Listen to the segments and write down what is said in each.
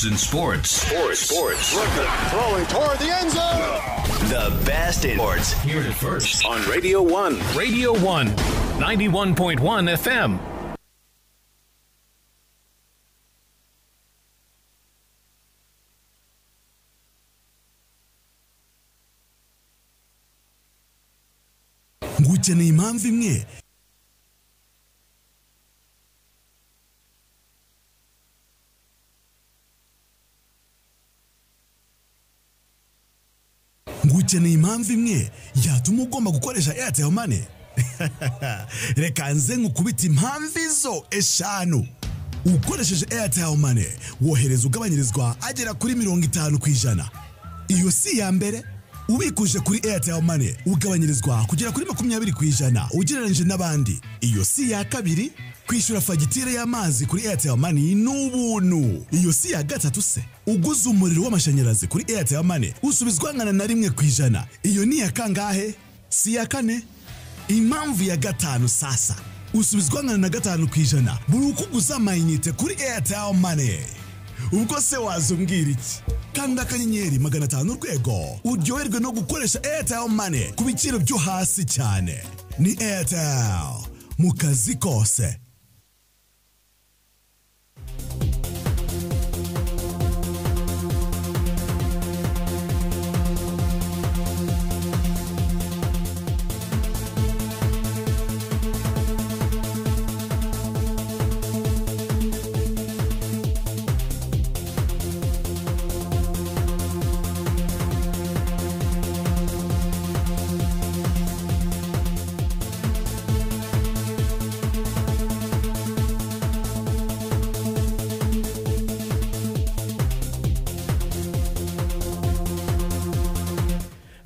in sports. Sports. Sports. Throwing toward the end zone. The best in sports. Hear it first. On Radio 1. Radio 1, 91.1 FM. ngukeneye impamvu imwe ngukeneye impamvu imwe yatuma ugomba gukoresha airtel money reka nze nkukubita impamvu izo eshanu ukoresheje airtel money wohereza ugabanyirizwa agera kuri mirongo itanu ku ijana iyo si iya mbere ubikuje kuri airtel money ugabanyirizwa kugera kuri makumyabiri ku ijana ugereranyije n'abandi iyo si iya kabiri kwishyura fagitire y'amazi kuri airtel money ni ubuntu iyo si iya gatatu se uguze umuriro w'amashanyarazi kuri airtel money usubizwa angana na rimwe ku ijana iyo ni iya kangahe si iya kane impamvu ya gatanu sasa usubizwa angana na gatanu ku ijana buri uko uguze amayinite kuri airtel money ubwo se wazumbwira iki kanda akanyenyeri magana atanu urwego uryoherwe no gukoresha airtel money ku biciro byo hasi cyane ni airtel mu kazi kose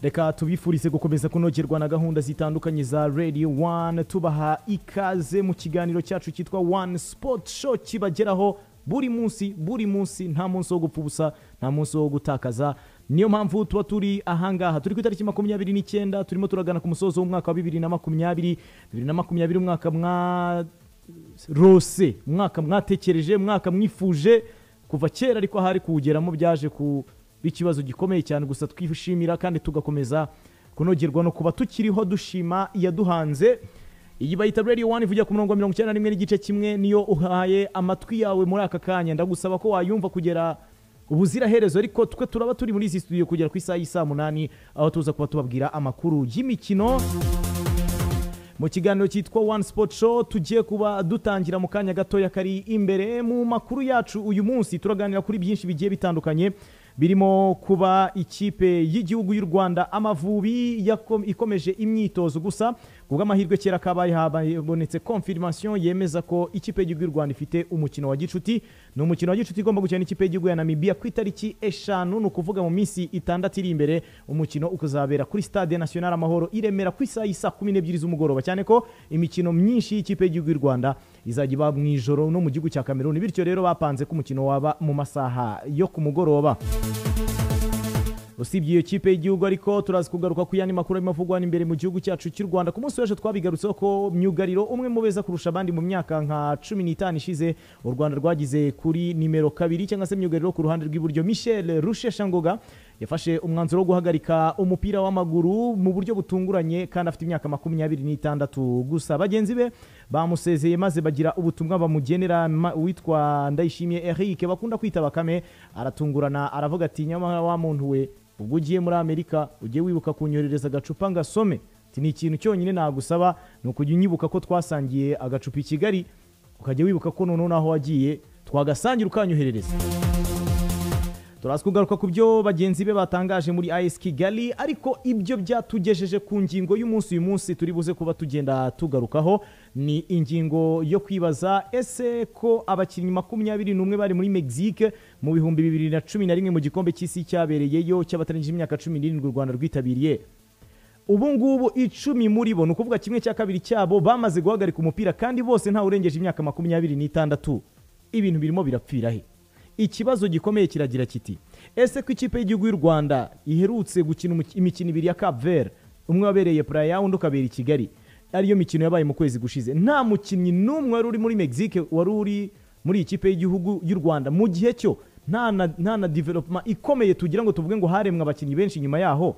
reka tubifurize gukomeza kunogerwa na gahunda zitandukanye za radio one tubaha ikaze mu kiganiro cyacu cyitwa one sport show kibageraho buri munsi buri munsi nta munsi wo gupfa ubusa nta munsi wo gutakaza niyo mpamvu tuba turi ahangaha turi ku itariki makumyabiri n'icyenda turimo turagana ku musozo w'umwaka wa bibiri na makumyabiri bibiri na makumyabiri umwaka mwa rose umwaka mwatekereje umwaka mwifuje kuva kera ariko ahari kuwugeramo byaje ku ikibazo gikomeye cyane gusa twishimira kandi tugakomeza kunogerwa no kuba tukiriho dushima iyaduhanze iyi bayita radiyo wani ivugira ku murongo wa mirongo icyenda na rimwe n'igice kimwe niyo uhaye amatwi yawe muri aka kanya ndagusaba ko wayumva kugera ubuziraherezo ariko twe turaba turi muri izi studio kugera ku isaha y'isaa munani aho tuza kuba tubabwira amakuru y'imikino mu kiganiro cyitwa one sport show tugiye kuba dutangira mu kanya gatoya kari imbere mu makuru yacu uyu munsi turaganira kuri byinshi bigiye bitandukanye birimo kuba ikipe y'igihugu y'u rwanda amavubi yako- ikomeje imyitozo gusa ku bw'amahirwe kera kabaye habonetse confirmation yemeza ko ikipe y'igihugu y'u rwanda ifite umukino wa gicuti ni umukino wa gicuti igomba gukina n'ikipe y'igihugu ya namibia ku itariki eshanu ni ukuvuga mu minsi itandatu iri imbere umukino ukazabera kuri stade national amahoro i remera ku isaha y'isaa kumi n'ebyiri z'umugoroba cyane ko imikino myinshi y'ikipe y'igihugu y'u rwanda izajya iba mu ijoro no mu gihugu cya kameruni bityo rero bapanze ko umukino waba mu masaha yo ku mugoroba usibye iyo kipe y'igihugu ariko turazi kugaruka ku yandi makuru arimo avugwa imbere mu gihugu cyacu cy'u rwanda ku munsi w'ejo twabigarutseho ko myugariro umwe mu beza kurusha abandi mu myaka nka cumi n'itanu ishize u rwanda rwagize kuri nimero kabiri cyangwa se myugariro ku ruhande rw'iburyo michel rusheshangoga yafashe umwanzuro wo guhagarika umupira w'amaguru mu buryo butunguranye kandi afite imyaka makumyabiri n'itandatu gusa bagenzi be bamusezeye maze bagira ubutumwa bamugenera ma- witwa ndayishimiye eric bakunda kwita bakame aratungurana aravuga ati nyamara wa muntu we ubwo ugiye muri amerika ujye wibuka kunyoherereza agacupa ngasome ati ni ikintu cyonyine nagusaba ni ukujya unyibuka ko twasangiye agacupa i kigali ukajya wibuka ko noneho naho wagiye twagasangira ukanyoherereza turazi kugaruka ku byo bagenzi be batangaje muri as kigali ariko ibyo byatugejeje ku ngingo y'umunsi uyu munsi turi buze kuba tugenda tugarukaho ni ingingo yo kwibaza ese ko abakinnyi makumyabiri n'umwe bari muri mexique mu bihumbi bibiri na cumi na rimwe mu gikombe cy'isi cyabereyeyo cy'abatarangije imyaka cumi n'irindwi u rwanda rwitabiriye ubu ngubu icumi muri bo ni ukuvuga kimwe cya kabiri cyabo bamaze guhagarika umupira kandi bose ntawe urengeje imyaka makumyabiri n'itandatu ibintu birimo birapfira he ikibazo gikomeye kiragira kiti ese ko ikipe y'igihugu y'u rwanda iherutse gukina umuki- imikino ibiri ya cap vert umwe wabereye puraya undi ukabera i kigali ariyo mikino yabaye mu kwezi gushize nta mukinnyi n'umwe wari uri muri mexique wari uri muri iyi kipe y'igihugu y'u rwanda mu gihe cyo nta na nta na development ikomeye tugira ngo tuvuge ngo haremwe abakinnyi benshi nyuma yaho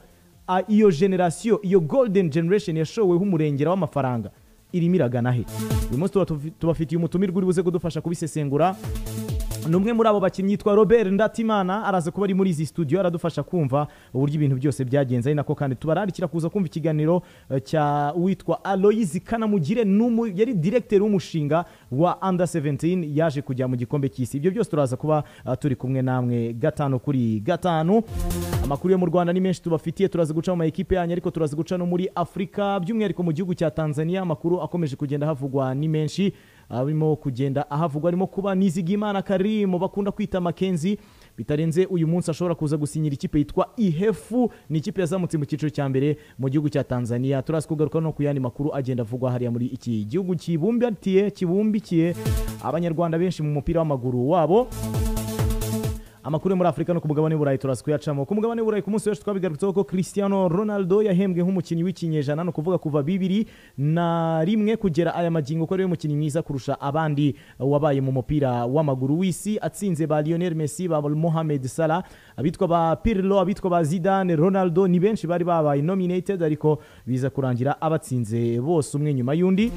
Ah, iyo generasiyo iyo golden generation yashoweho umurengera w'amafaranga irimo iragana he uyu munsi tuba tufi- tubafitiye umutumirwa uri buze kudufasha kubisesengura ni umwe muri abo bakinnyi yitwa robert ndatimana araza kuba ari muri izi studio aradufasha kumva uburyo ibintu byose byagenze ari nako kandi tubararikira kuza kumva ikiganiro eh, cya witwa aloyizi kanamugire n'umu- yari diregiteri w'umushinga wa under 17 yaje kujya mu gikombe cy'isi ibyo byose turaza kuba eh, turi kumwe namwe gatanu kuri gatanu amakuru yo mu rwanda ni menshi tubafitiye turaza guca mu ma ekipe yanyu ariko turaza guca no muri afurika by'umwihariko mu gihugu cya tanzania amakuru akomeje kugenda havugwa ni menshi arimo kugenda ahavugwa arimo kuba nizigimana karimu bakunda kwita makenzi bitarenze uyu munsi ashobora kuza gusinyira ikipe yitwa ihefu ni ikipe yazamutse mu cyiciro cya mbere mu gihugu cya tanzania turaza kugaruka no ku yandi makuru agenda avugwa hariya muri iki gihugu kibumbatiye kibumbikiye abanyarwanda benshi mu mupira w'amaguru wabo amakuru yo muri afurika no ku mugabane w'uburayi turaza kuyacamo ku mugabane w'uburayi ku munsi w'ejo twabigarutseho ko cristiano ronaldo yahembwe nk'umukinnyi w'ikinyejana ni ukuvuga kuva bibiri na rimwe kugera aya magingo ko ariwe mukinnyi mwiza kurusha abandi wabaye mu mupira w'amaguru w'isi atsinze ba lionel messi ba mohamed salah abitwa ba pirlo abitwa ba zidane ronaldo ni benshi bari babaye nominated ariko biza kurangira abatsinze bose umwe nyuma y'undi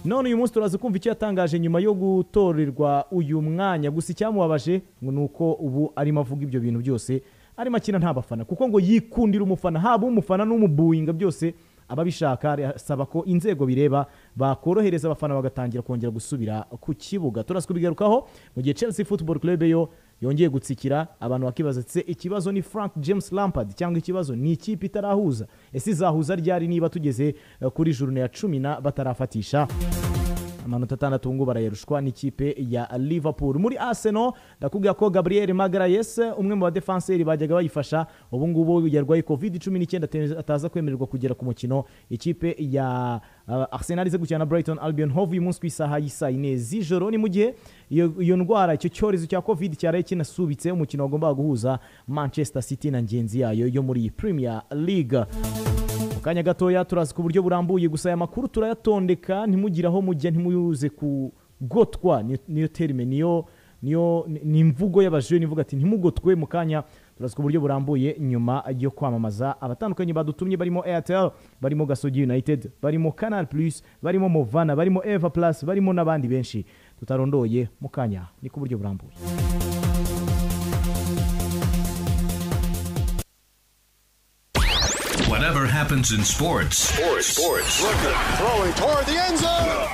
none uyu munsi turaza kumva icyo yatangaje nyuma yo gutorerwa uyu mwanya gusa icyamubabaje ngo ni uko ubu arimo avuga ibyo bintu byose arimo akina nta bafana kuko ngo yikundira umufana haba umufana n'umubuinga byose ababishaka arasaba ko inzego bireba bakorohereza abafana bagatangira kongera gusubira ku kibuga turaza kubigarukaho mu gihe Chelsea Football Club yo yongeye gutsikira abantu bakibaza se ikibazo ni Frank James Lampard cyangwa ikibazo ni ikipe itarahuza ese izahuza ryari niba tugeze eh, kuri jurune ya cumi na batarafatisha amanota atandatu ngo barayarushwa n'ikipe ya liverpool muri arsenal ndakubwira ko gabriel magarayes umwe mu badefenseri bajyaga bayifasha ubu ngubu yarwaye covid 19 ataza kwemererwa kugera ku mukino ikipe ya uh, arsenal ize gukina na brighton albion hove uyu munsi ku isaha y'isaa yine z'ijoro ni mu gihe iyo iyo ndwara icyo cyorezo cya covid cyaraye kinasubitse umukino wagombaga guhuza manchester city na ngenzi yayo yo muri premier league mu kanya gatoya turazi ku buryo burambuye gusa aya makuru turayatondeka ntimugire aho mujya ntimuyuze ku gotwa ni- niyo terime niyo niyo ni- ni imvugo y'abajure nivuga ati ntimugotwe mu kanya turazi ku buryo burambuye nyuma yo kwamamaza abatandukanye badutumye barimo airtel barimo gasogi united barimo canal plus barimo movana barimo eva plus barimo n'abandi benshi tutarondoye mu kanya ni ku buryo burambuye Whatever happens in sports, sports, sports. Throwing toward the end zone.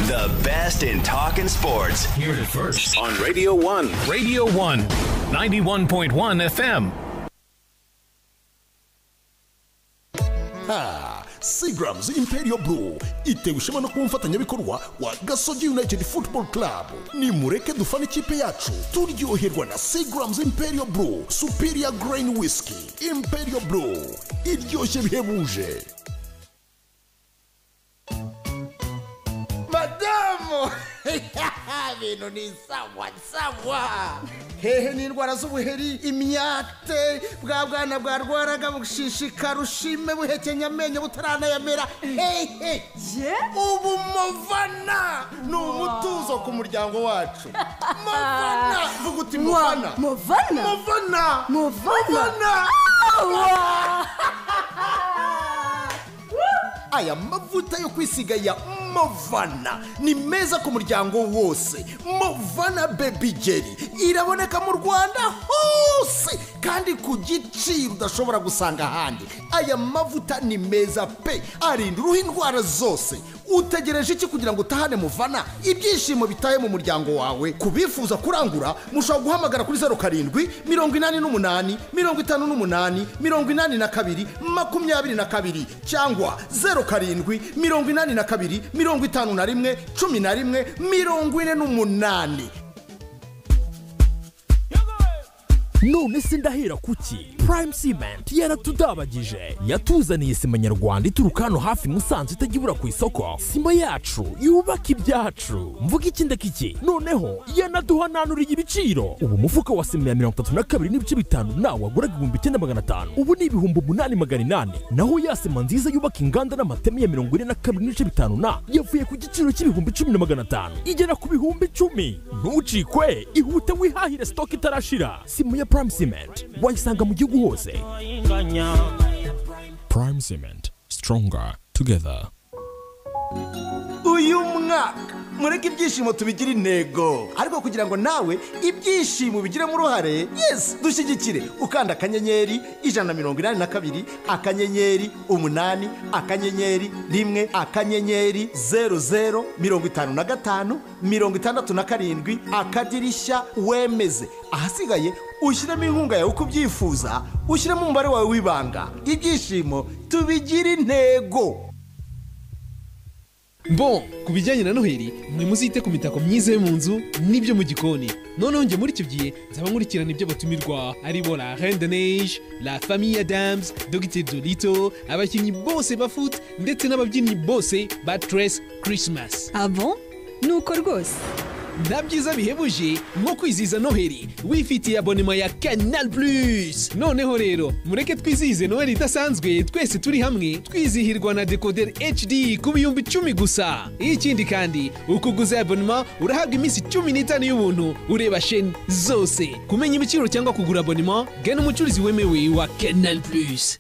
The best in talking sports. Hear it first. On Radio 1. Radio 1, 91.1 FM. Ah, Seagrams Imperial Blue itewe ishema no kuba umufatanyabikorwa wa Gasogi United Football Club. Nimureke dufane ikipe yacu turyoherwa na Seagrams Imperial Blue Superior Grain Whisky Imperial Blue iryoshye bihebuje. madamu ibintu ni sawa sawa hehe n'indwara z'ubuheri imyate bwa bwana bwarwaraga bushishika rushime buhekenya amenyo butaranayamera hehe ubu movana ni umutuzo ku muryango wacu movana vuga uti movana Movana? movana Movana? aya mavuta yo kwisiga ya movana ni meza ku muryango wose movana bebi jeri iraboneka mu rwanda hose kandi ku giciro udashobora gusanga ahandi aya mavuta ni meza pe arinda uruhu indwara zose utegereje iki kugira ngo utahane muvana ibyishimo bitaye mu muryango wawe ku bifuza kurangura mushobora guhamagara kuri zeru karindwi mirongo inani n'umunani mirongo itanu n'umunani mirongo inani na kabiri makumyabiri na kabiri cyangwa zeru karindwi mirongo inani na kabiri mirongo itanu na rimwe cumi na rimwe mirongo ine n'umunani none se ndahera kuki prime cement yaratudabagije yatuzaniye sima nyarwanda ituruka hano hafi musanze itajya ibura ku isoko sima yacu yubaka ibyacu mvuga iki ndakiki noneho yanaduhananuriye ibiciro ubu umufuka wa sima ya mirongo itatu na kabiri n'ibice bitanu nawe waguraga ibihumbi icyenda magana atanu ubu ni ibihumbi umunani magana inani naho ya sima nziza yubaka inganda n'amateme ya mirongo ine na kabiri n'ibice bitanu na yavuye ku giciro cy'ibihumbi cumi na magana atanu igera ku bihumbi icumi ntucikwe ihute wihahire sitoke itarashira simu ya prime cement wayisanga mu gihugu hose prime cement stronger together uyu mwaka mureke ibyishimo tubigira intego ariko kugira ngo nawe ibyishimo bigiremo uruhare yesi dushyigikire ukanda akanyenyeri ijana na mirongo inani na kabiri akanyenyeri umunani akanyenyeri rimwe akanyenyeri zeru zeru mirongo itanu na gatanu mirongo itandatu na karindwi akadirishya wemeze ahasigaye ushyiremo inkunga yawe uko ubyifuza ushyiremo umubare wawe w'ibanga ibyishimo tubigira intego Bon, ku bijyanye na noheli mwe muzite ku mitako myiza yo mu nzu n'ibyo mu gikoni noneho njye muri icyo gihe nzaba nkurikirana ibyo batumirwa aribo la reine de neige la famille adams dogiteri dolito abakinnyi bose ba foot ndetse n'ababyinnyi bose ba tres christmas abo nuko rwose nta byiza bihebuje nko kwizihiza noheli wifitiye abonema ya canal plus noneho rero mureke twizihize noheli idasanzwe twese turi hamwe twizihirwa na decoder hd ku bihumbi icumi gusa ikindi kandi ukuguza abonema urahabwa iminsi cumi n'itanu y'ubuntu ureba sheni zose kumenya ibiciro cyangwa kugura abonema gana umucuruzi wemewe wa canal plus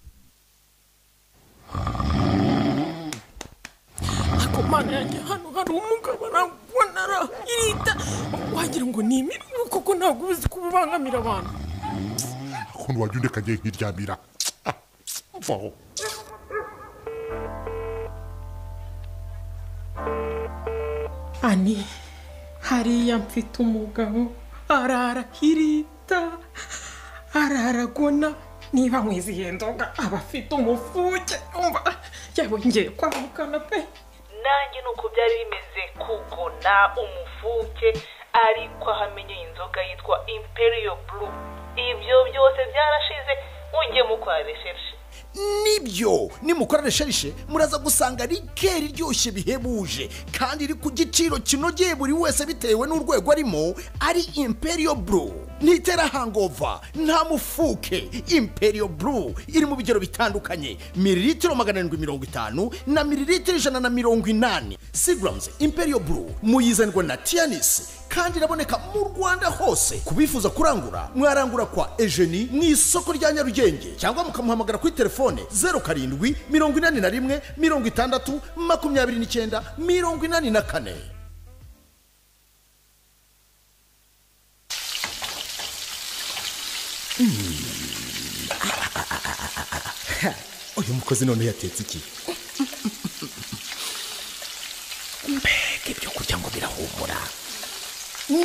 ariko mana yanjye hano hari umugabo arambonara irita wagira ngo ni imirimo kuko ntabwo uzi ko bibangamira abantu ukuntu wajya undeka ngiye nkiryamira vaho ani hariya mfite umugabo arara hirita arara agona niba mwizihiye nzoga aba afite umufuke umva yabongeye kwamukana pe nanjye ni uko byari bimeze kugona umufuke ariko ahamenyeye inzoga yitwa imperiyo buru ibyo byose byarashize mujye mukora resherishe nibyo nimukora resherishe muraza gusanga rikeri iryoshye bihebuje kandi iri ku giciro kinogeye buri wese bitewe n'urwego arimo ari imperiyo buru ntitera hangova nta mufuke imperiyo buru iri mu bigero bitandukanye miriritiro magana arindwi mirongo itanu na miriritiro ijana na mirongo inani sigaramuzi imperiyo buru muyizanirwa na tiyanisi kandi iraboneka mu rwanda hose ku bifuza kurangura mwarangura kwa ejeni mu isoko rya nyarugenge cyangwa mukamuhamagara kuri telefone zeru karindwi mirongo inani na rimwe mirongo itandatu makumyabiri n'icyenda mirongo inani na kane uyu mukozi none yatetse iki mbega ibyo kurya ngo birahumura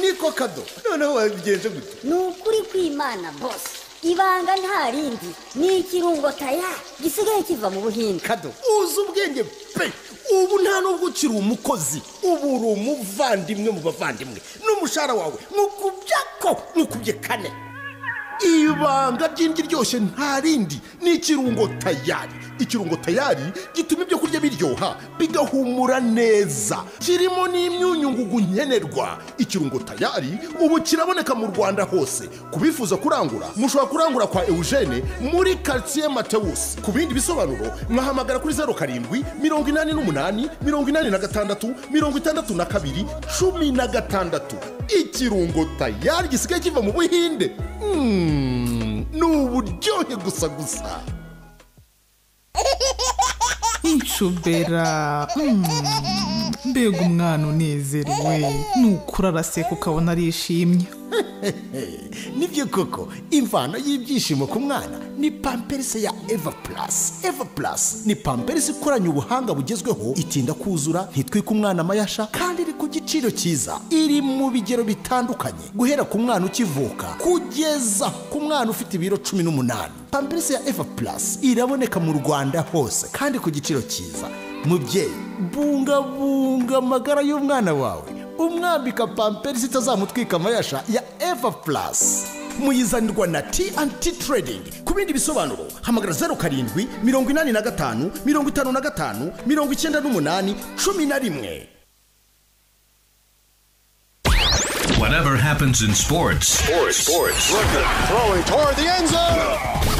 niko kado noneho wabigenje gute ni ukuri kw'imana bose ibanga nta rindi ni ikirungo taya gisigaye kiva mu buhinde kado uzi ubwenge pe ubu nta nubwo ukiri umukozi ubu uri umuvandimwe mu bavandimwe n'umushahara wawe nkukubye ko nkukubye kane ibanga ry'indi ryoshye nta rindi ni ikirungo tayari ikirungo tayari gituma ibyo kurya biryoha bigahumura neza kirimo n'imyunyungugu nkenerwa ikirungo tayari ubu kiraboneka mu rwanda hose ku bifuza kurangura mushobora kurangura kwa eugene muri karitsiye matewusi ku bindi bisobanuro mwahamagara kuri zeru karindwi mirongo inani n'umunani mirongo inani na gatandatu mirongo itandatu na kabiri cumi na gatandatu ikirungo tayari gisigaye kiva mu buhinde Mm, ni uburyohe gusa gusa inshobera mbega umwana unezerewe nukura araseka ukabona arishimye nibyo koko imvano y'ibyishimo ku mwana ni pamperisi ya eva purasi eva purasi ni pamperisi ikoranye ubuhanga bugezweho itinda kuzura ntitwike umwana amayasha kandi iri ku giciro cyiza iri mu bigero bitandukanye guhera ku mwana ukivuka kugeza ku mwana ufite ibiro cumi n'umunani pamperisi ya eva purasi iraboneka mu rwanda hose kandi ku giciro cyiza mubyeyi bungabunga amagara y'umwana wawe umwambika pamperisi itazamutwika amayasha ya eva purasi muyizanirwa na TNT Trading ku bindi bisobanuro hamagara zeru karindwi mirongo inani na gatanu mirongo itanu na gatanu mirongo icyenda n'umunani cumi na rimwe Whatever happens in sports, sports, sports. Throwing toward the end zone.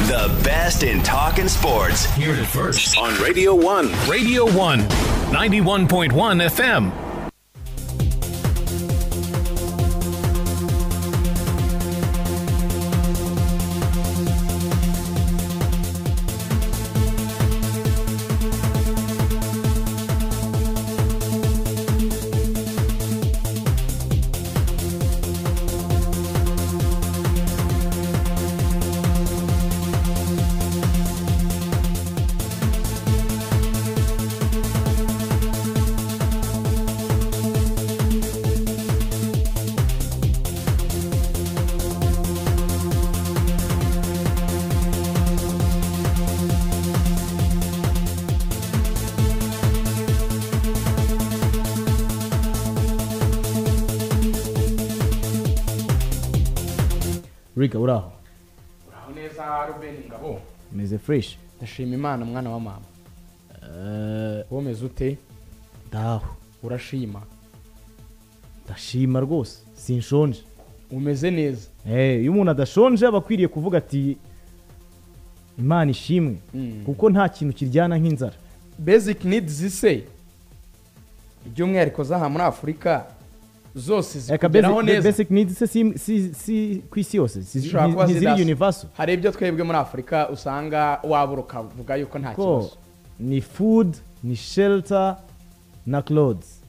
The best in talking sports. Hear it first on Radio 1. Radio 1, 91.1 FM. riga uri aho aho neza rubeni ngabo umeze fureshi ndashima imana mwana wa mama womeze ute ndaho urashima ndashima rwose sinshonje umeze neza Eh, iyo umuntu adashonje aba akwiriye kuvuga ati imana ishimwe kuko nta kintu kiryana nk'inzara basic needs se by'umwihariko z'aha muri afurika zose Eka zikugeraho basic- neza basic needs se si- si- si ku isi yose si- zishobora kuba nti- ntiziri zidasa. universal hari ibyo twebwe muri afurika usanga wabura ukavuga yuko nta ko kibazo ni food ni shelter na clothes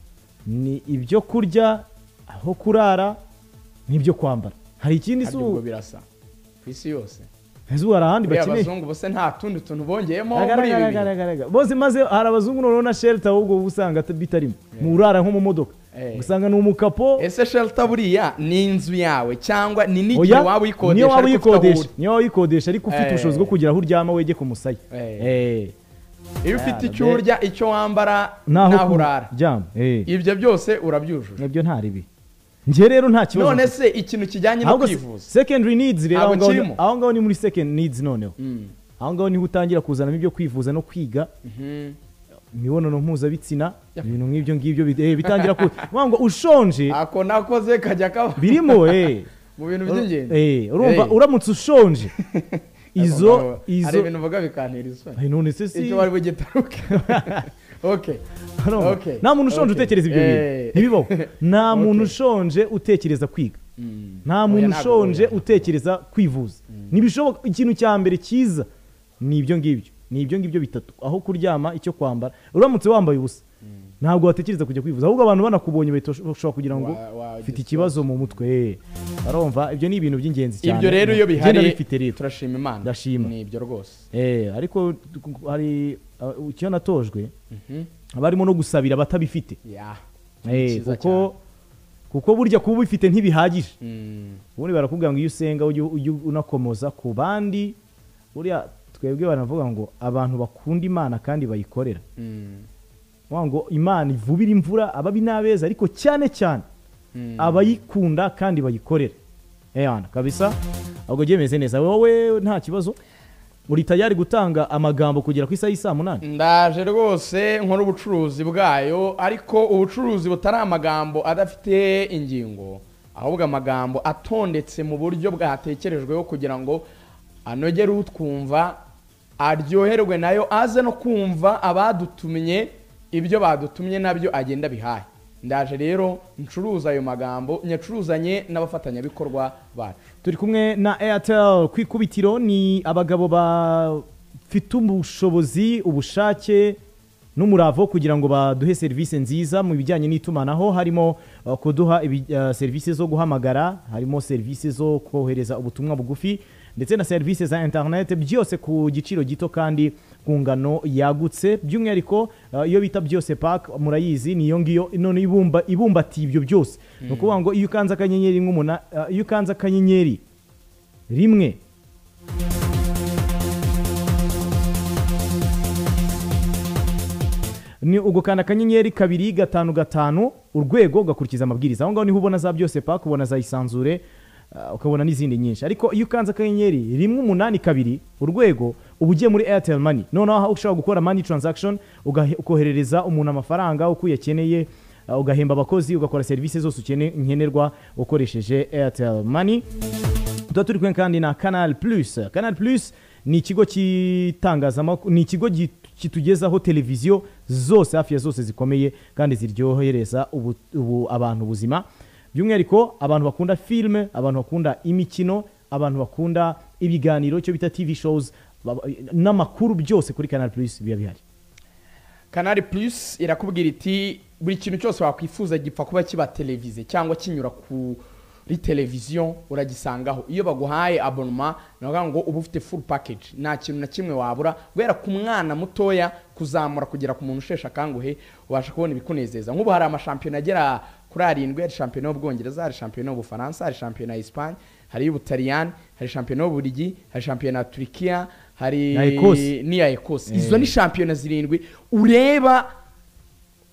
ni ibyo kurya aho kurara n'ibyo kwambara hari ikindi kandi ubwo izuba birasa ku isi yose hari ahandi buriya bakeneye abazungu bose nta tundi tuntu bongeyemo muri ibi bintu agaragara bose maze hari abazungu noneho na shelter ahubwo uba usanga ata- bitarimo mu urara nko mu modoka Eh. usanga ni umukapo ese shelter buriya ni inzu yawe cyangwa ni n'igihe Oya, waba uyikodesha niyo waba ariko ufite aho uyikodesha uri. niyo waba uyikodesha ariko ufite Eh. ubushobozi bwo kugira aho uryama wegeka umusaya Eh. iyo ufite Yara icyo be. urya icyo wambara naho n'aho urara kuryama Eh. ibyo byose urabyujuje nabyo nta ribi njye rero nta kibazo none se ikintu kijyanye no ahubwo se- kwivuza secondary needs rero Ntabwo aho ngaho kirimo. ni- aho ngaho ni muri second needs noneho aho ngaho niho utangira kuzanamo ibyo kwivuza no kwiga Mhm. imibonano mpuzabitsina ibintu nk'ibyo ngibyo bit- eh, bitangira ku mpamvu ngo ushonje ako nakoze kajya kaba birimo eh mu bintu Uru- by'ingenzi eh, urumva Eh. uramutse ushonje izo Ariko hari izo ibintu uvuga bikantera isoni Ay, none se si- icyo bari bugitaruke okay Urumva? okay nta muntu ushonje okay. utekereza ibyo bintu Eh, ntibibaho nta muntu ushonje utekereza kwiga nta muntu ntabwo ushonje utekereza kwivuza ntibishoboka ikintu cya mbere cyiza ni ibyo ngibyo ni ibyo ngibyo bitatu aho kuryama icyo kwambara uramutse wambaye ubusa ntabwo watekereza kujya kwivuza ahubwo abantu banakubonye bahita bashobora kugira ngo Wa- wa- ufite ikibazo mu mutwe eh. barumva ibyo ni ibintu by'ingenzi cyane ibyo rero iyo Njye bihari ndabifite rero turashima imana ndashima ni ibyo rwose Eh, ariko ku- hari uh, icyo natojwe haba harimo no gusabira abatabifite Yeah. Eh, Ni cyiza kuko kuko burya kuba ubifite ntibihagije Mm. ubundi barakubwira ngo iyo usenga ujye ujye unakomoza ku bandi buriya twebwe banavuga ngo abantu bakunda imana kandi bayikorera Mm. Bavuga ngo imana ivubira imvura ababi n'abeza ariko cyane cyane Mm. abayikunda kandi bayikorera eyana kabisa ahubwo byemeze neza wowe nta kibazo uri tayari gutanga amagambo kugera ku isaha y'i saa munani ndaje rwose nkora ubucuruzi bwayo ariko ubucuruzi butari amagambo adafite ingingo ahubwo amagambo atondetse mu buryo bwatekerejweho kugira ngo anogere utwumva aryoherwe nayo aze no kumva abadutumye ibyo badutumye nabyo agenda bihaye ndaje rero ncuruza ayo magambo nyacuruzanye n'abafatanyabikorwa bacu turi kumwe na airtel ku ikubitiro ni abagabo bafite ubushobozi ubushake n'umuravo kugira ngo baduhe serivisi nziza mu bijyanye n'itumanaho harimo uh, kuduha ibi- uh, serivisi zo guhamagara harimo serivisi zo kohereza ubutumwa bugufi ndetse na serivisi za interineti byose ku giciro gito kandi ku ngano yagutse by'umwihariko uh, iyo bita byose pake murayizi niyo ngiyo none ibumba ibumbatiye ibyo byose ni ukuvuga ngo iyo ukanze akanyenyeri nk'umuna uh, iyo ukanze akanyenyeri rimwe ni ugukanda akanyenyeri kabiri gatanu gatanu urwego ugakurikiza amabwiriza aho ngaho niho ubona za byose paka ubona za isanzure ah, ukabona n'izindi nyinshi ariko iyo ukanze akanyenyeri rimwe umunani kabiri urwego uba ugiye muri airtel money noneho aho ushobora gukora money transaction ugahe- ukoherereza umuntu amafaranga uko uyakeneye ah, ugahemba abakozi ugakora serivisi zose ukene- nkenerwa ukoresheje airtel money tuba turi kumwe kandi na canal plus canal plus ni ikigo cy'itangazamakuru ni ikigo gi- kitugezaho televiziyo zose hafi ya zose zikomeye kandi ziryohereza ubu, ubu, abantu ubuzima by'umwihariko abantu bakunda filime abantu bakunda imikino abantu bakunda ibiganiro icyo bita tv shows baba- n'amakuru byose kuri canal plus biba bihari kanari plus irakubwira iti buri kintu cyose wakwifuza gipfa kuba kiba televize cyangwa kinyura kuri televiziyo uragisangaho iyo baguhaye abonoma ni ukuvuga ngo uba ufite full package nta kintu na kimwe wabura guhera ku mwana mutoya kuzamura kugera ku muntu usheshe akanguhe ubasha kubona ibikunezeza nk'ubu hari amashampiyona agera kuri arindwi hari shampiyona y'ubwongereza hari shampiyona y'ubufaransa hari shampiyona ya esipanye hari iy'ubutaliyani hari shampiyona y'uburigi hari shampiyona ya turikiya hari Na Ecosse. n'iya ekose izo Eh. ni shampiyona zirindwi ureba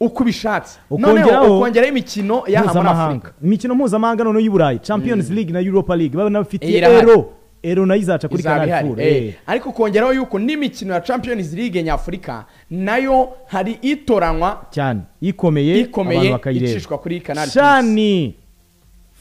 uko ubishatse noneho Ukongeraho- ukongeraho imikino y'aha muri afurika mpuzamahanga imikino mpuzamahanga noneho y'u burayi champions league na europa league baba nabafite Eh, irahari. ero ero nayo izaca kuri izaba canal ihari, four eh. eh. ariko ukongeraho yuko n'imikino ya champions league nyafurika nayo hari itoranwa cyane ikomeye abantu ikomeye bakayireba icishwa kuri kanari cani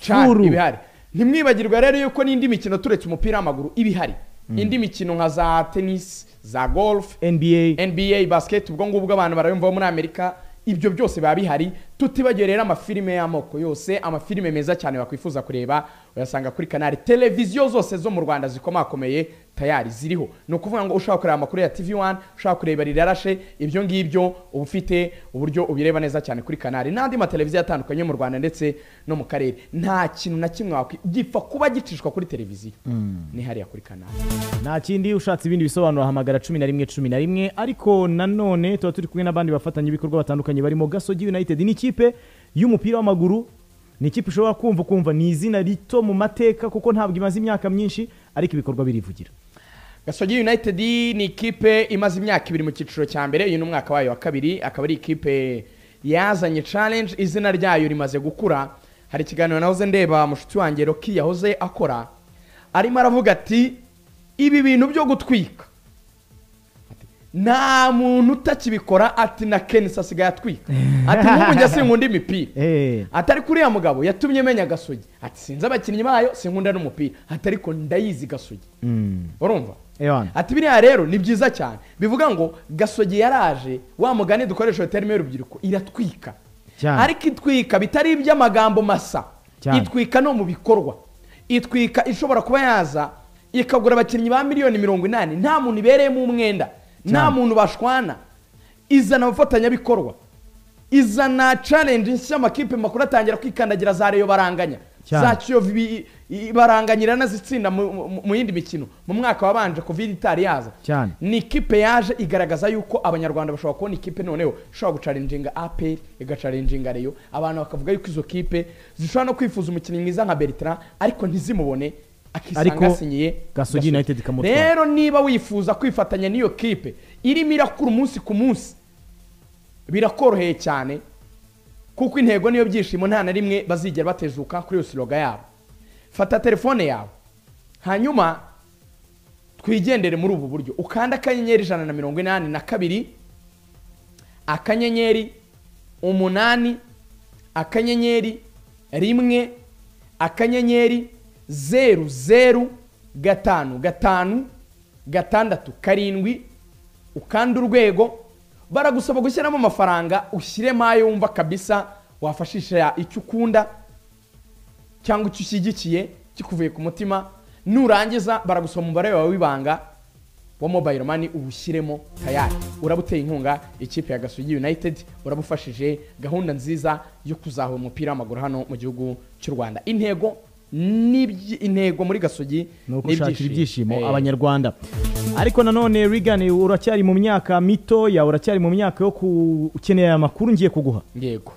Chan Furu. ibihari ntimwibagirwe rero yuko n'indi mikino turetse umupira w'amaguru iba ihari Mm. indi mikino nka za tenisi za golf nba nba basiketi ubwo ngubwo abantu barayumvaho muri amerika ibyo byose biba bihari tutibagiwe rero amafilime y'amoko yose amafilime meza cyane wakwifuza kureba uyasanga kuri kanari televiziyo zose zo mu rwanda zikomakomeye tayari ziriho ni ukuvuga ngo ushaka kureba amakuru ya tv wani ushaka kureba rirarashe ibyo ngibyo uba ufite uburyo ubireba neza cyane kuri kanari n'andi mateleviziyo atandukanye yo mu rwanda ndetse no mu karere nta kintu na kimwe wakwi- gipfa kuba gicishwa kuri televiziyo ni hariya kuri kanari nta kindi ushatse ibindi bisobanuro hamagara cumi na rimwe cumi na rimwe ariko nanone tuba turi kumwe n'abandi bafatanyabikorwa batandukanye barimo gasogi united ni ikipe y'umupira w'amaguru ni ikipe ushobora kumva ukumva ni izina rito mu mateka kuko ntabwo imaze imyaka myinshi ariko ibikorwa birivugira gasogi united ni ikipe imaze imyaka ibiri mu cyiciro cya mbere uyu ni umwaka wayo wa kabiri akaba ari ikipe yazanye challenge izina ryayo rimaze gukura hari ikiganiro nahoze ndeba mushuti wanjye roki yahoze akora arimo aravuga ati ibi bintu byo gutwika Ati, nta muntu utakibikora ati na kenisi asigaye atwika ati nk'ubu njye sinkunda imipira atari kuri uriya mugabo yatumye menya gasogi ati sinzi abakinnyi bayo sinkunda n'umupira ati ariko ndayizi gasogi urumva ewana ati biriya rero ni byiza cyane bivuga ngo gasogi yaraje wa mugani dukoresha terime y'urubyiruko iratwika Cyane. ariko itwika bitari iby'amagambo masa Cyane. itwika no mu bikorwa itwika ishobora kuba yaza ikagura abakinnyi ba miliyoni mirongo inani nta muntu ibereyemo umwenda nta Cyane. muntu bashwana izana abafatanyabikorwa izana challenge nshya amakipe makuru atangira kwikandagira za reyo baranganya Cyane. za kiyovu ibi- i- baranganyira anazitsinda mu- mu mu yindi mikino mu mwaka wabanje covid itari yaza cyane ni ikipe yaje igaragaza yuko abanyarwanda bashobora kubona ikipe noneho ishobora gucarinjinga apr igacarinjinga reyo abantu bakavuga yuko izo kipe zishobora no kwifuza umukinnyi mwiza nka bertrand ariko ntizimubone akisanga ariko asinyiye gasogi united ikamutwara rero niba wifuza kwifatanya n'iyo kipe irimo irakura umunsi ku munsi birakoroheye cyane kuko intego niyo byishimo nta na rimwe bazigera batezuka kuri iyo siroga yabo fata telefone yawe hanyuma twigendere muri ubu buryo ukanda akanyenyeri ijana na mirongo inani na kabiri akanyenyeri umunani akanyenyeri rimwe akanyenyeri zeru zeru gatanu gatanu gatandatu karindwi ukanda urwego baragusaba gushyiramo amafaranga ushyiremo ayo wumva kabisa wafashisha icyo ukunda cyangwa icyo ushyigikiye kikuvuye ku mutima nurangiza baragusaba umubare wawe w'ibanga wa mobile money uwushyiremo tayari uraba uteye inkunga ikipe ya gasogi united uraba ufashije gahunda nziza yo kuzahura umupira w'amaguru hano mu gihugu cy'u rwanda intego ni ibyi- intego muri gasogi ni uko ni ushakira ibyishimo Eh, abanyarwanda ariko nanone Regan uracyari mu myaka mitoya uracyari mu myaka yo ku- ukeneye aya makuru ngiye kuguha yego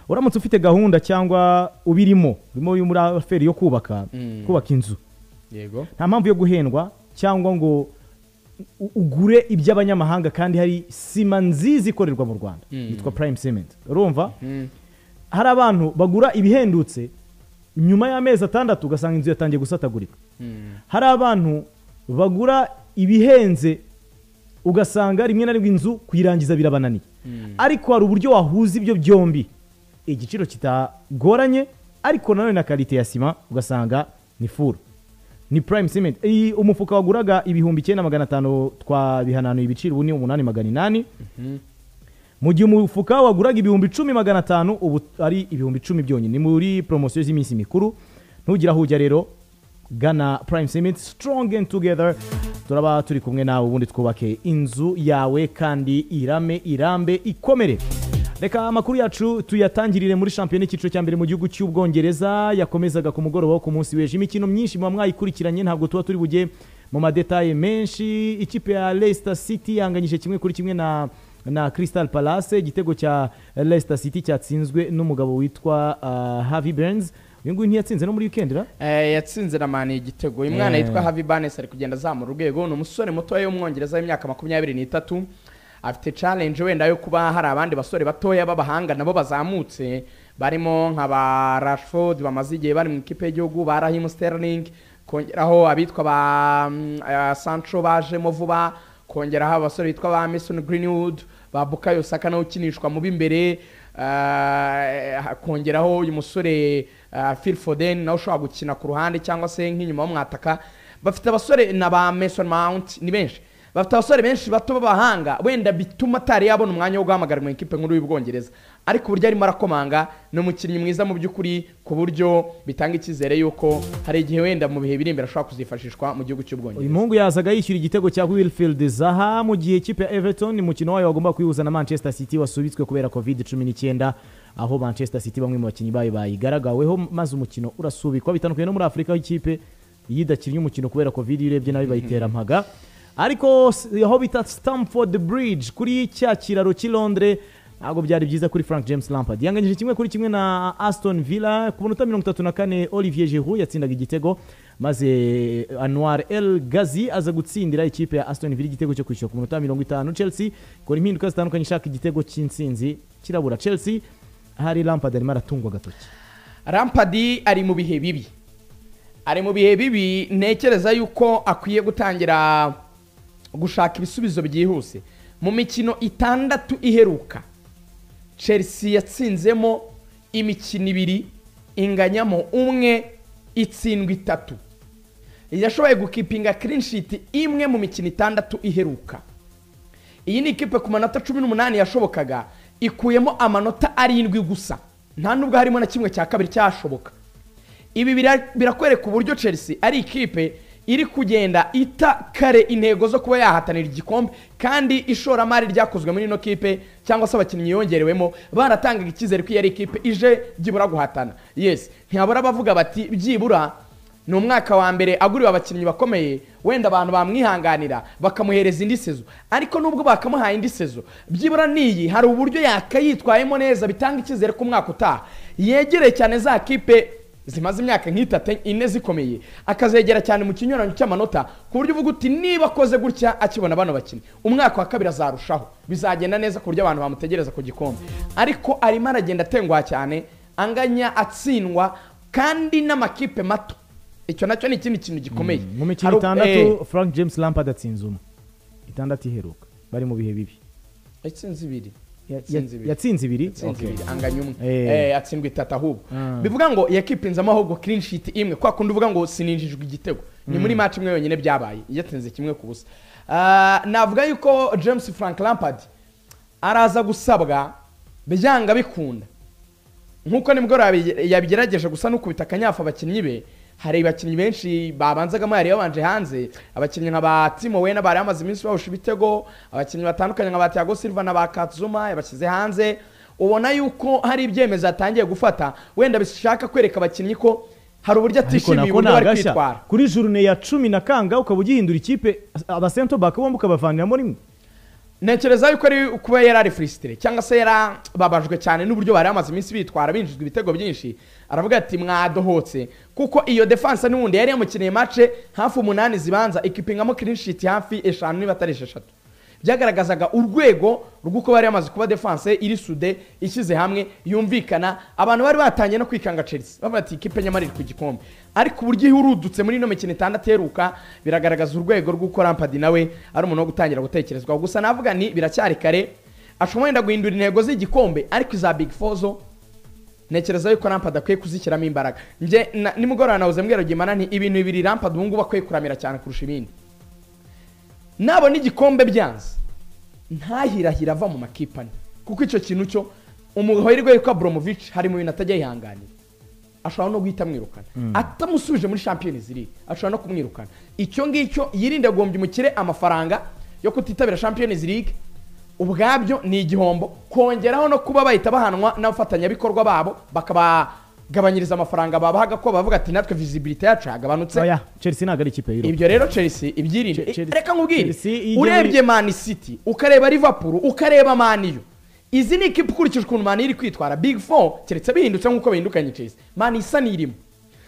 uramutse ufite gahunda cyangwa ubirimo urimo uri muri aferi yo kubaka Mm. kubaka inzu yego nta mpamvu yo guhendwa cyangwa ngo u- ugure iby'abanyamahanga kandi hari sima nziza ikorerwa mu rwanda Mm. yitwa prime cement urumva hari abantu bagura ibihendutse nyuma y'amezi atandatu ugasanga inzu yatangiye gusatagurika hari abantu bagura ibihenze ugasanga rimwe na rimwe inzu kuyirangiza birabananiye ariko hari uburyo wahuza ibyo byombi igiciro kitagoranye ariko nanone na karite ya sima ugasanga ni furu ni prime cement iyi umufuka waguraga ibihumbi icyenda magana atanu twabihananuye ibiciro ubu ni umunani magana inani mu gihe umufuka waguraga ibihumbi icumi magana atanu ubu ari ibihumbi icumi byonyine ni muri poromosiyo z'iminsi mikuru ntugira aho ujya rero gana prime cement strong and together turaba turi kumwe nawe ubundi twubake inzu yawe kandi irame irambe ikomere reka amakuru yacu tuyatangirire muri shampiyona y'icyiciro cya mbere mu gihugu cy'ubwongereza yakomezaga ku mugoroba wo ku munsi w'ejo imikino myinshi muba mwayikurikiranye ntabwo tuba turi bujye mu madetaye menshi ikipe ya leicester city yanganyije kimwe kuri kimwe na na crystal palace igitego cya leicester city cyatsinzwe n'umugabo witwa uh, harvey burns uyu nguyu ntiyatsinze no muri weekend ra Eh, yatsinze na mani igitego uyu mwana Eh. yitwa havi banes ari kugenda azamura urwego ni umusore mutoya w'umwongereza w'imyaka makumyabiri n'itatu afite challenge wenda yo kuba hari abandi basore batoya b'abahanga nabo bazamutse barimo nka ba rashford bamaze igihe bari mu ikipe y'igihugu ba rahim sterling kongeraho abitwa ba mm, eh, sancho bajemo vuba kongeraho abasore bitwa ba mason greenwood ba bukayo saka nawe ukinishwa mu b'imbere eh, kongeraho uyu musore eh, phil foden nawe ushobora gukina ku ruhande cyangwa se nk'inyuma w'umwataka bafite abasore na ba mason mount ni benshi bafite abasore benshi bato b'abahanga wenda bituma atari yabona umwanya wo guhamagara mu ikipe nkuru y'ubwongereza ariko uburyo arimo arakomanga ni umukinnyi mwiza mu by'ukuri ku buryo bitanga icyizere y'uko hari igihe wenda mu bihe biri imbere ashobora kuzifashishwa mu gihugu cy'ubwongereza uyu muhungu yazaga yishyura igitego cya wilfield zaha mu gihe ikipe ya everton umukino wayo wagomba kuyihuza na manchester city wasubitswe kubera covid cumi n'icyenda aho manchester city bamwe mu bakinnyi bayo bayigaragaweho maze umukino urasubikwa bitandukanye no muri afurika aho ikipe yidakinnye umukino kubera covid iyo urebye nabi bayiterampaga ariko s- aho bita stamford bridge kuri cya kiraro cy'i londres ntabwo byari byiza kuri frank james lampard yanganyije kimwe kuri kimwe na aston villa ku minota mirongo itatu na kane olivier giroud yatsindaga igitego maze anwar el gazi aza gutsindira ikipe ya aston villa igitego cyo kwishyura ku minota mirongo itanu chelsea ikora impinduka zitandukanye ishaka igitego cy'insinzi kirabura chelsea hari lampard arimo aratungwa agatoki rampadi ari mu bihe bibi ari mu bihe bibi ntekereza yuko akwiye gutangira gushaka ibisubizo byihuse mu mikino itandatu iheruka chelsea yatsinzemo imikino ibiri inganyamo umwe itsindwa itatu yashoboye gukipinga shiti imwe mu mikino itandatu iheruka iyi ni ikipe ku manota cumi n'umunani yashobokaga ikuyemo amanota arindwi gusa nta nubwo harimo na kimwe cya kabiri cyashoboka ibi bira- birakwereka uburyo chelsea ari ikipe iri kugenda ita kare intego zo kuba yahatanira igikombe kandi ishoramari ryakozwe muri ino kipe cyangwa se abakinnyi yongerewemo baratangaga icyizere ko iyi ari ikipe ije byibura guhatana yes ntiyabura bavuga bati byibura ni umwaka wa mbere aguriwe abakinnyi bakomeye wenda abantu bamwihanganira bakamuhereza indi sezo ariko nubwo bakamuhaye indi sezo byibura n'iyi hari uburyo yakayitwayemo neza bitanga icyizere ko umwaka utaha yegereye cyane za kipe zimaze imyaka nk'itatu ine zikomeye akazegera cyane mu kinyuranyo cy'amanota ku buryo uvuga uti niba akoze gutya akibona bano bakinnyi umwaka wa kabiri azarushaho bizagenda neza ku buryo abantu bamutegereza ku gikombe ariko arimo aragenda atenguha cyane anganya atsindwa kandi n'amakipe mato icyo nacyo ni ikindi kintu gikomeye mu Hari u- mikino eh, itandatu frank james lampard atsinze umwe itandatu iheruka bari mu bihe bibi yatsinze ibiri ya- yatsinze ibiri? yatsinze Okay. ibiri anganya umwe Eh. Eh, yatsindwa itatu ahubwo Ah. bivuga ngo yakipinzamo ahubwo clean sheet imwe kwa kundi uvuga ngo sininjijwe igitego ni Mm. muri match imwe yonyine byabaye yatsinze kimwe ku busa Ah, navuga yuko james frank lampard araza gusabwa byanga bikunda nk'uko nimugoroba yabigerageje gusa n'ukubita akanyafu abakinnyi be hari abakinnyi benshi babanzagamo yari yabanje hanze abakinnyi nka ba timo wena bari bamaze iminsi bahusha ibitego abakinnyi batandukanye nka ba tiago silva na ba katzuma yabashyize hanze ubona yuko hari ibyemezo yatangiye gufata wenda bishaka kwereka abakinnyi ko hari uburyo ariko atishimiye nako uburyo bari nagashya kwitwara kuri jurune ya cumi na kanga ukaba ugihindura ikipe abasento baka bombi ukabavaniramo rimwe ntekereza yuko ari kuba yari ari furisitire cyangwa se yarababajwe cyane n'uburyo bari bamaze iminsi bitwara binjizwa ibitego byinshi aravuga ati mwadohotse kuko iyo defanse n'ubundi yari yamukeneye mace hafi umunani zibanza ikipingamo clean sheet hafi eshanu niba atari esheshatu byagaragazaga urwego rw'uko bari bamaze kuba defense iri sude ishyize hamwe yumvikana abantu bari batangiye no kwikanga chelsea bavuga ati ikipe nyamara iri ku gikombe ariko uburyo ihurudutse muri ino mikino itanu ateruka biragaragaza urwego rw'uko rampadi nawe ari umuntu wo gutangira gutekerezwaho gusa navuga ni biracyari kare ashobora wenda guhindura intego z'igikombe ariko iza big four zo ntekereza yuko rampad akwiye kuzishyiramo imbaraga njye na- nimugoroba nawuze mbwira gimana nti ibintu bibiri rampad ubu ngubu akwiye kuramira cyane kurusha ibindi nabona igikombe byanze ntahirahira ava mu makipe ane kuko icyo kintu cyo umuhirwe yuko aburamovic hari mu bintu atajya yihanganira ashobora no guhita amwirukana Mm. atamusubije muri champions league ashobora no kumwirukana icyo ngicyo yirinde guhombya umukire amafaranga yo kutitabira champions league ubwabyo ni igihombo kongeraho no kuba bahita bahanwa n'abafatanyabikorwa babo bakabagabanyiriza amafaranga babahaga ko bavuga ati natwe visibility yacu yagabanutse oya chelsea ntabwo ari ikipe y'irungu ibyo rero chelsea ibyirinde Che- Chelsea- reka nkubwire Chelsea ijya urebye muri- mani city ukareba liverpool ukareba maniyu izi ni ikipe ukurikije ukuntu mani iri kwitwara big four keretse bihindutse nk'uko bihindukanye chelsea mani isa n'irimo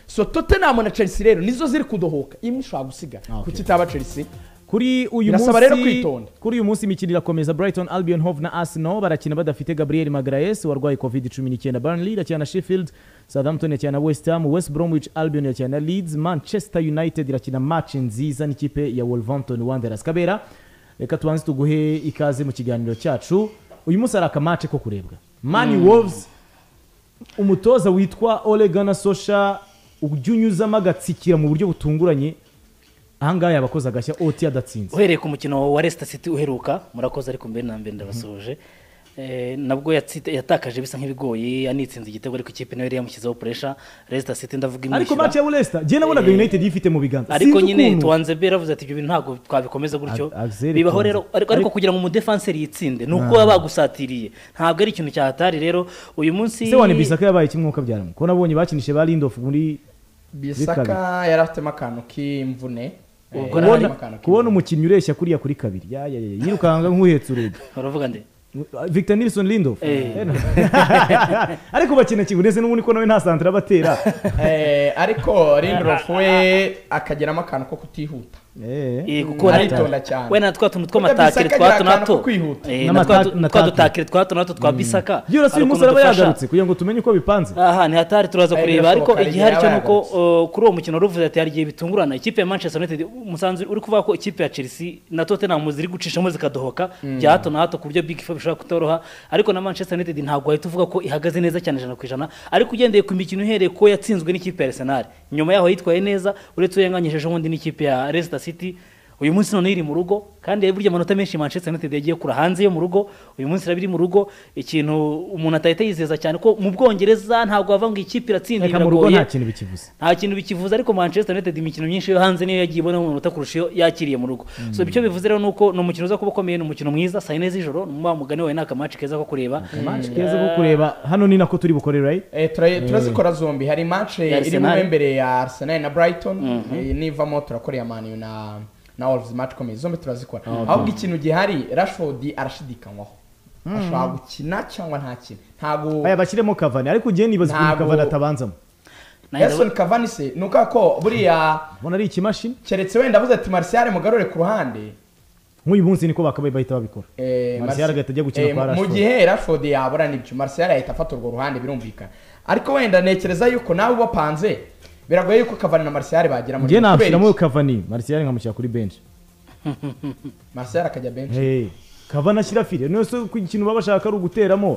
so tottenham na chelsea rero nizo ziri kudohoka imwe ishobora gusigara kuki itaba chelsea kuri uyu birasaba munsi- rero kwitonda kuri uyu munsi imikino irakomeza brighton albion hove na arsenal barakina badafite gabriel magraes warwaye covid 19 burnley irakina na sheffield southampton irakina na west ham west bromwich albion irakina na leeds manchester united irakina match nziza n'ikipe ya wolverhampton wanderers kabera reka tubanze tuguhe ikaze mu kiganiro cyacu uyu munsi hari akamace ko kurebwa mani Mm. wolves umutoza witwa Ole Gunnar Solskjaer ujya unyuzamo agatsikira mu buryo butunguranye ahangaha yabakoze agashya oti adatsinze uhereye ku mukino wa Leicester City uheruka murakoze ariko mbere na mbere ndabasoje Eh, nabwo yatsi- yatakaje bisa nk'ibigoyi anitsinze igitego ariko ikipe nayo yari yamushyizeho puresha Leicester City ndavuga ariko imwishyura match ya Leicester je nabonaga Eh, United yifite mu biganza ariko Sinzi nyine ukuntu. tuwanzebe yaravuze ati ibyo bintu ntabwo twabikomeza gutyo A- Axel bibaho Tuanzebe. rero ariko, ariko Ariko- kugira ngo umudefenseri yitsinde ni uko baba Ah. bagusatiriye ntabwo ari ikintu cyahatari rero uyu munsi se wane bisaka yabaye kimwe uko byaramo ko nabonye bakinishe ba Lindof muri bisaka yari afitemo akantu k'imvune Eh, yarimo Ubwo kubona- akantu kubona umukinnyi ureshya kuriya kuri kabiri ya ya ya yirukanga nk'uhetse urugi uravuga nde Victor Nilson Lindof Eh. ariko bakina kibuneze n'ubundi ko nawe nta santere abatera Eh, ariko Lindelof we akageramo akantu ko kutihuta Eh, kuko na- aritonda cyane we na twa tuntu Burya tw'amatakire twa Bisaka agira hato na akantu ko hato kwihuta. Eh, Na na twa mata- tu- na twa takire. dutakire twa hato na hato twa bisaka byose hari uyu munsi ukuntu araba dufasha. yagarutse kugira ngo tumenye uko bipanze aha ntihatari turaza Ari kureba ariko birashoboka, hari igihari cyo igihe ni yaba uko uh, kuri uwo mukino ruvuze ati hari igihe bitungurana ikipe ya manchester united umusanzu uri kuvuga ko ikipe ya chelsea na tottenham ziri gucishamo zikadohoka Mm. bya hato na hato ku buryo big four bishobora kutoroha ariko na manchester united ntabwo wahita uvuga ko ihagaze neza cyane ijana ku ijana ariko ugendeye ku mikino uhereye ko yatsinzwe n'ikipe ya arsenal nyuma yaho yitwaye neza uretse uwo yanganyijejeho ubundi n'ikipe ya leicester city uyu munsi none iri mu rugo kandi burya amanota menshi manchester united yagiye kura hanze yo mu rugo uyu munsi iraba iri mu rugo ikintu umuntu atahita yizeza cyane ko mu bwongereza ntabwo bavuga ngo ikipe iratsinda reka mu rugo biragoye nta kintu bikivuze nta kintu bikivuze ariko manchester united imikino myinshi yo hanze niyo yagiye ibonamo amanota kurusha iyo yakiriye mu rugo Mm. so icyo bivuze rero ni uko ni umukino uza kuba ukomeye ni umukino mwiza saa yine z'ijoro ni wa mugani wawe ni akamaci keza ko kureba Match keza ko kureba hano ni nako turi bukorere right Eh, tura- turazikora zombi hari match Ya iri mu Arsenal. mbere ya arsenal na brighton Mhm. eh, nivamo turakoreye amani na na wolves match ikomeye zombi turazikora Okay. ahubwo ikintu gihari rashford arashidikanywaho Mhm. ashobora gukina cyangwa ntakine ntabwo aya bashyiremo kavani ariko ugiye nibaza ukuntu Ntabwo- kavani atabanzamo Nelson Cavani se nuka ko buriya ubona ari ikimashini keretse wenda avuze ati Martial mugarure ku ruhande nk'uyu munsi niko bakabaye bahita babikora Eh, Martial Marti- agahita ajya gukina eh, kwa mu- mu Rashford. gihe Rashford yabura nibyo Martial yahita afata urwo ruhande birumvikana ariko wenda ntekereza yuko nawe ubapanze biragoye yuko Cavani na Martial bagira muri ngiye kubera nashyiramo kavani martial nkamushyira kuri bench iki? Martial akajya benshi Hey, kavani ashyira fire niyo se ku ikintu baba bashaka ari uguteramo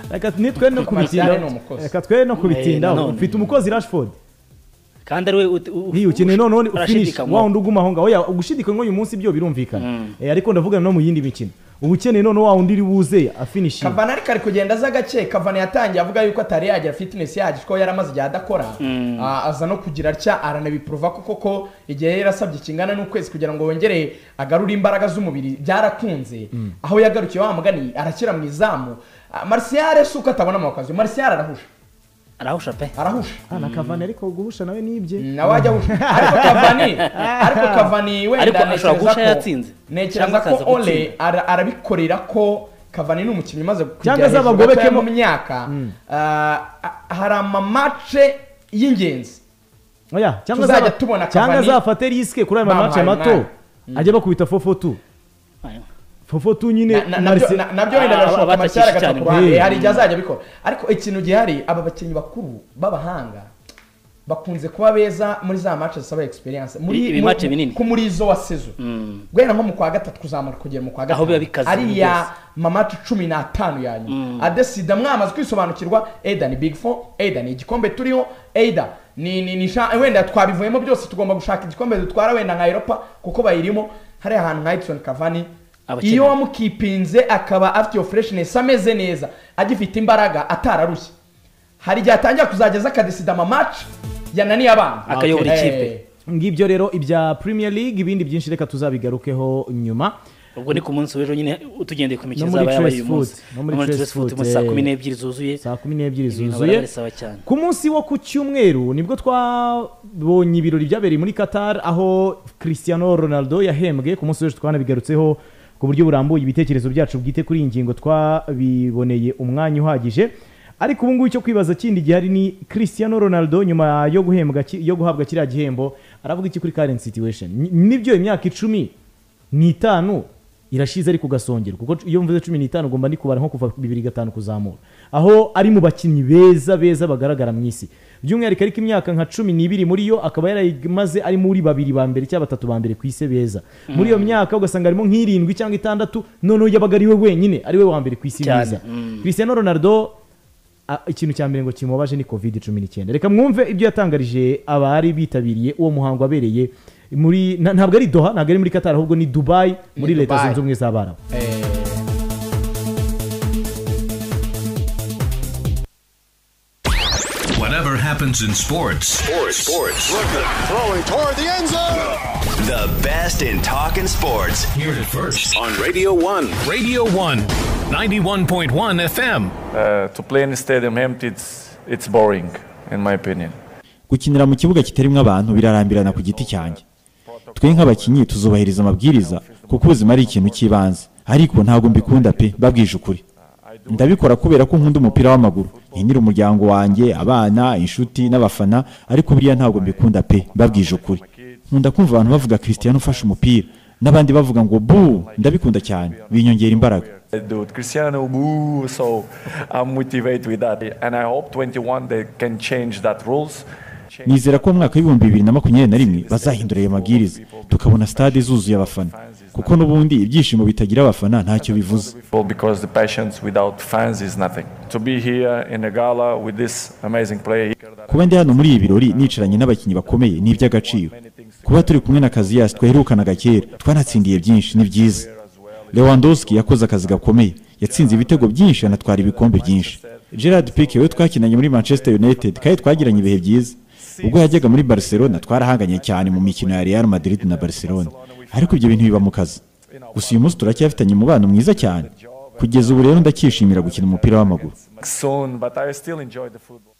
reka nitwe no kubitinda Martial ni umukozi. reka twe no Eh, kubitinda nanone. ufite umukozi rashford kandi ari we ut- u- ntiyo ukeneye noneho ufinish urashidikanywaho. wa wundi uguma aho ngaho oya ugushidikanya uyu munsi byo birumvikana Eh, ariko ndavugana no mu yindi mikino uba ukeneye noneho wa wundi uri buze afinishinga Cavani ariko ari kugenda aza gake Cavani yatangiye avuga yuko atari yagira fitness yaje ko yari amaze igihe adakora Mm. Ah, aza no kugira atya aranabiprova ko koko igihe yari yarasabye kingana n'ukwezi kugira ngo wongere agarure imbaraga z'umubiri byarakunze Mm. aho yagarukiye wa mugani arakira mu izamu Ah, Martial si uko atabona amakazi Martial arahusha arahusha pe arahusha na kavani ariko guhusha nawe nibye nawe ajya guhusha ariko Cavani ariko Cavani wenda Ariko ashobora ntekereza guhusha ko- yatsinze. Cyangwa Ntekereza akaza ko Ole gutsinda. ara- arabikorera ko Cavani ni umukinnyi umaze kugera Cyangwa hejuru azabagobekemo. gatoya mu myaka Ah, ah, hari amamace y'ingenzi oya cyangwa Tuzajya azaba- tubona cyangwa Cavani. azafate risike kuri aya Bamuhaye mamace mato umwanya. Mm. ajye bakubita 442 fofotu nyine Na- na- nabyo- na- nabyo wenda agashoka amacyari agaca ku ruhande hari igihe azajya abikora ariko ikintu gihari aba bakinnyi bakuru b'abahanga bakunze kuba beza muri za match zisaba experience muri Ibi mu- match binini. ku muri zo wa sezo guhera nko mu kwa gatatu kuzamuka kugera mu kwa Aho biba bikaze ariya rwose. mamati cumi n'atanu ya nyuma Mm. adesida mwamaze kwisobanukirwa eda ni big four eda ni igikombe turiho eda ni ni ni sha- wenda twabivuyemo byose tugomba gushaka igikombe dutwara wenda nka europa kuko bayirimo hariya ahantu nka edison cavani Abakeneye. iyo wamukipinze akaba afite iyo freshness ameze neza agifite imbaraga atararushye hari igihe atangira kuzajya aza akadesida amamaci yananiye abana Eh, ngibyo rero ibya premier league ibindi byinshi reka tuzabigarukeho nyuma ubwo ni ku munsi w'ejo nyine tugendeye ku mikino No muri izaba yabaye Trace uyu munsi Foot, no muri No muri Trace Trace Foot Foot, muri saa eh. kumi n'ebyiri zuzuye saa kumi n'ebyiri Ibintu zuzuye barabisaba cyane. ku munsi wo ku cyumweru nibwo twabonye ibirori byabereye muri qatar aho cristiano ronaldo yahembwe ku munsi w'ejo twanabigarutseho ku buryo burambuye ibitekerezo byacu bwite kuri iyi ngingo twabiboneye umwanya uhagije ariko ubu ngubu icyo kwibaza kindi gihari ni cristiano ronaldo nyuma yo guhembwa ki- yo guhabwa kiriya gihembo aravuga iki kuri current situation Ni- nibyo imyaka icumi n'itanu irashize ariko ugasongera kuko iyo mvuze cumi n'itanu ugomba ni kubara nko kuva ku bibiri gatanu kuzamura aho ari mu bakinnyi beza beza bagaragara mu isi by'umwihariko ariko imyaka nka cumi n'ibiri muri yo akaba yarayimaze ari muri babiri ba mbere cyangwa batatu ba mbere ku isi beza muri iyo Mm. myaka ugasanga harimo nk'irindwi cyangwa itandatu noneho yabaga ari we wenyine ari we wa mbere ku isi Cyane, mwiza mm. Cristiano Ronaldo a- ikintu cya mbere ngo kimubabaje ni covid cumi n'icyenda reka mwumve ibyo yatangarije abari bitabiriye uwo muhango wabereye muri na- ntabwo ari doha ntabwo ari muri qatar ahubwo ni dubai muri leta Dubai. zunze ubumwe z'abarabu Whatever happens in sports, Sports. Sports. Throwing toward the end zone. The best in talking sports. Hear it first on Radio 1. Radio 1, 91.1 FM. Uh, to play in a stadium empty, it's, it's boring, in my opinion. gukinira mu kibuga kitarimo abantu birarambirana ku giti cyanjye twe nk'abakinnyi tuzubahiriza amabwiriza kuko ubuzima ari ikintu cy'ibanze ariko ntabwo mbikunda pe babwije ukuri ndabikora kubera ko nkunda umupira w'amaguru nkinira umuryango wanjye abana inshuti n'abafana ariko buriya ntabwo mbikunda pe babwije ukuri nkunda kumva abantu bavuga Cristiano ufashe umupira n'abandi bavuga ngo bu ndabikunda cyane binyongera imbaraga I do it. Cristiano, woo, so I'm motivated with that. And I hope 21 they can change that rules. nizera ko mu mwaka w'ibihumbi bibiri na makumyabiri na rimwe bazahindura ayo mabwiriza tukabona stade zuzuye abafana kuko n'ubundi ibyishimo bitagira abafana ntacyo bivuze Well, Because the passions without fans is nothing. To be here in a gala with this amazing player, kuba ndi hano muri ibi birori nicaranye n'abakinnyi bakomeye ni iby'agaciro kuba turi kumwe na kaziyasi twaherukanaga kera twanatsindiye byinshi ni byiza lewandowski yakoze akazi gakomeye yatsinze ibitego byinshi anatwara ibikombe byinshi gerard pike we twakinanye muri manchester united kandi twagiranye ibihe byiza ubwo yajyaga muri barcelona twarahanganye cyane mu mikino ya real madrid na barcelona ariko ibyo bintu biba mu kazi gusa uyu munsi turacyafitanye umubano mwiza cyane kugeza ubu rero ndacyishimira gukina umupira w'amaguru soon, but I still enjoy the football.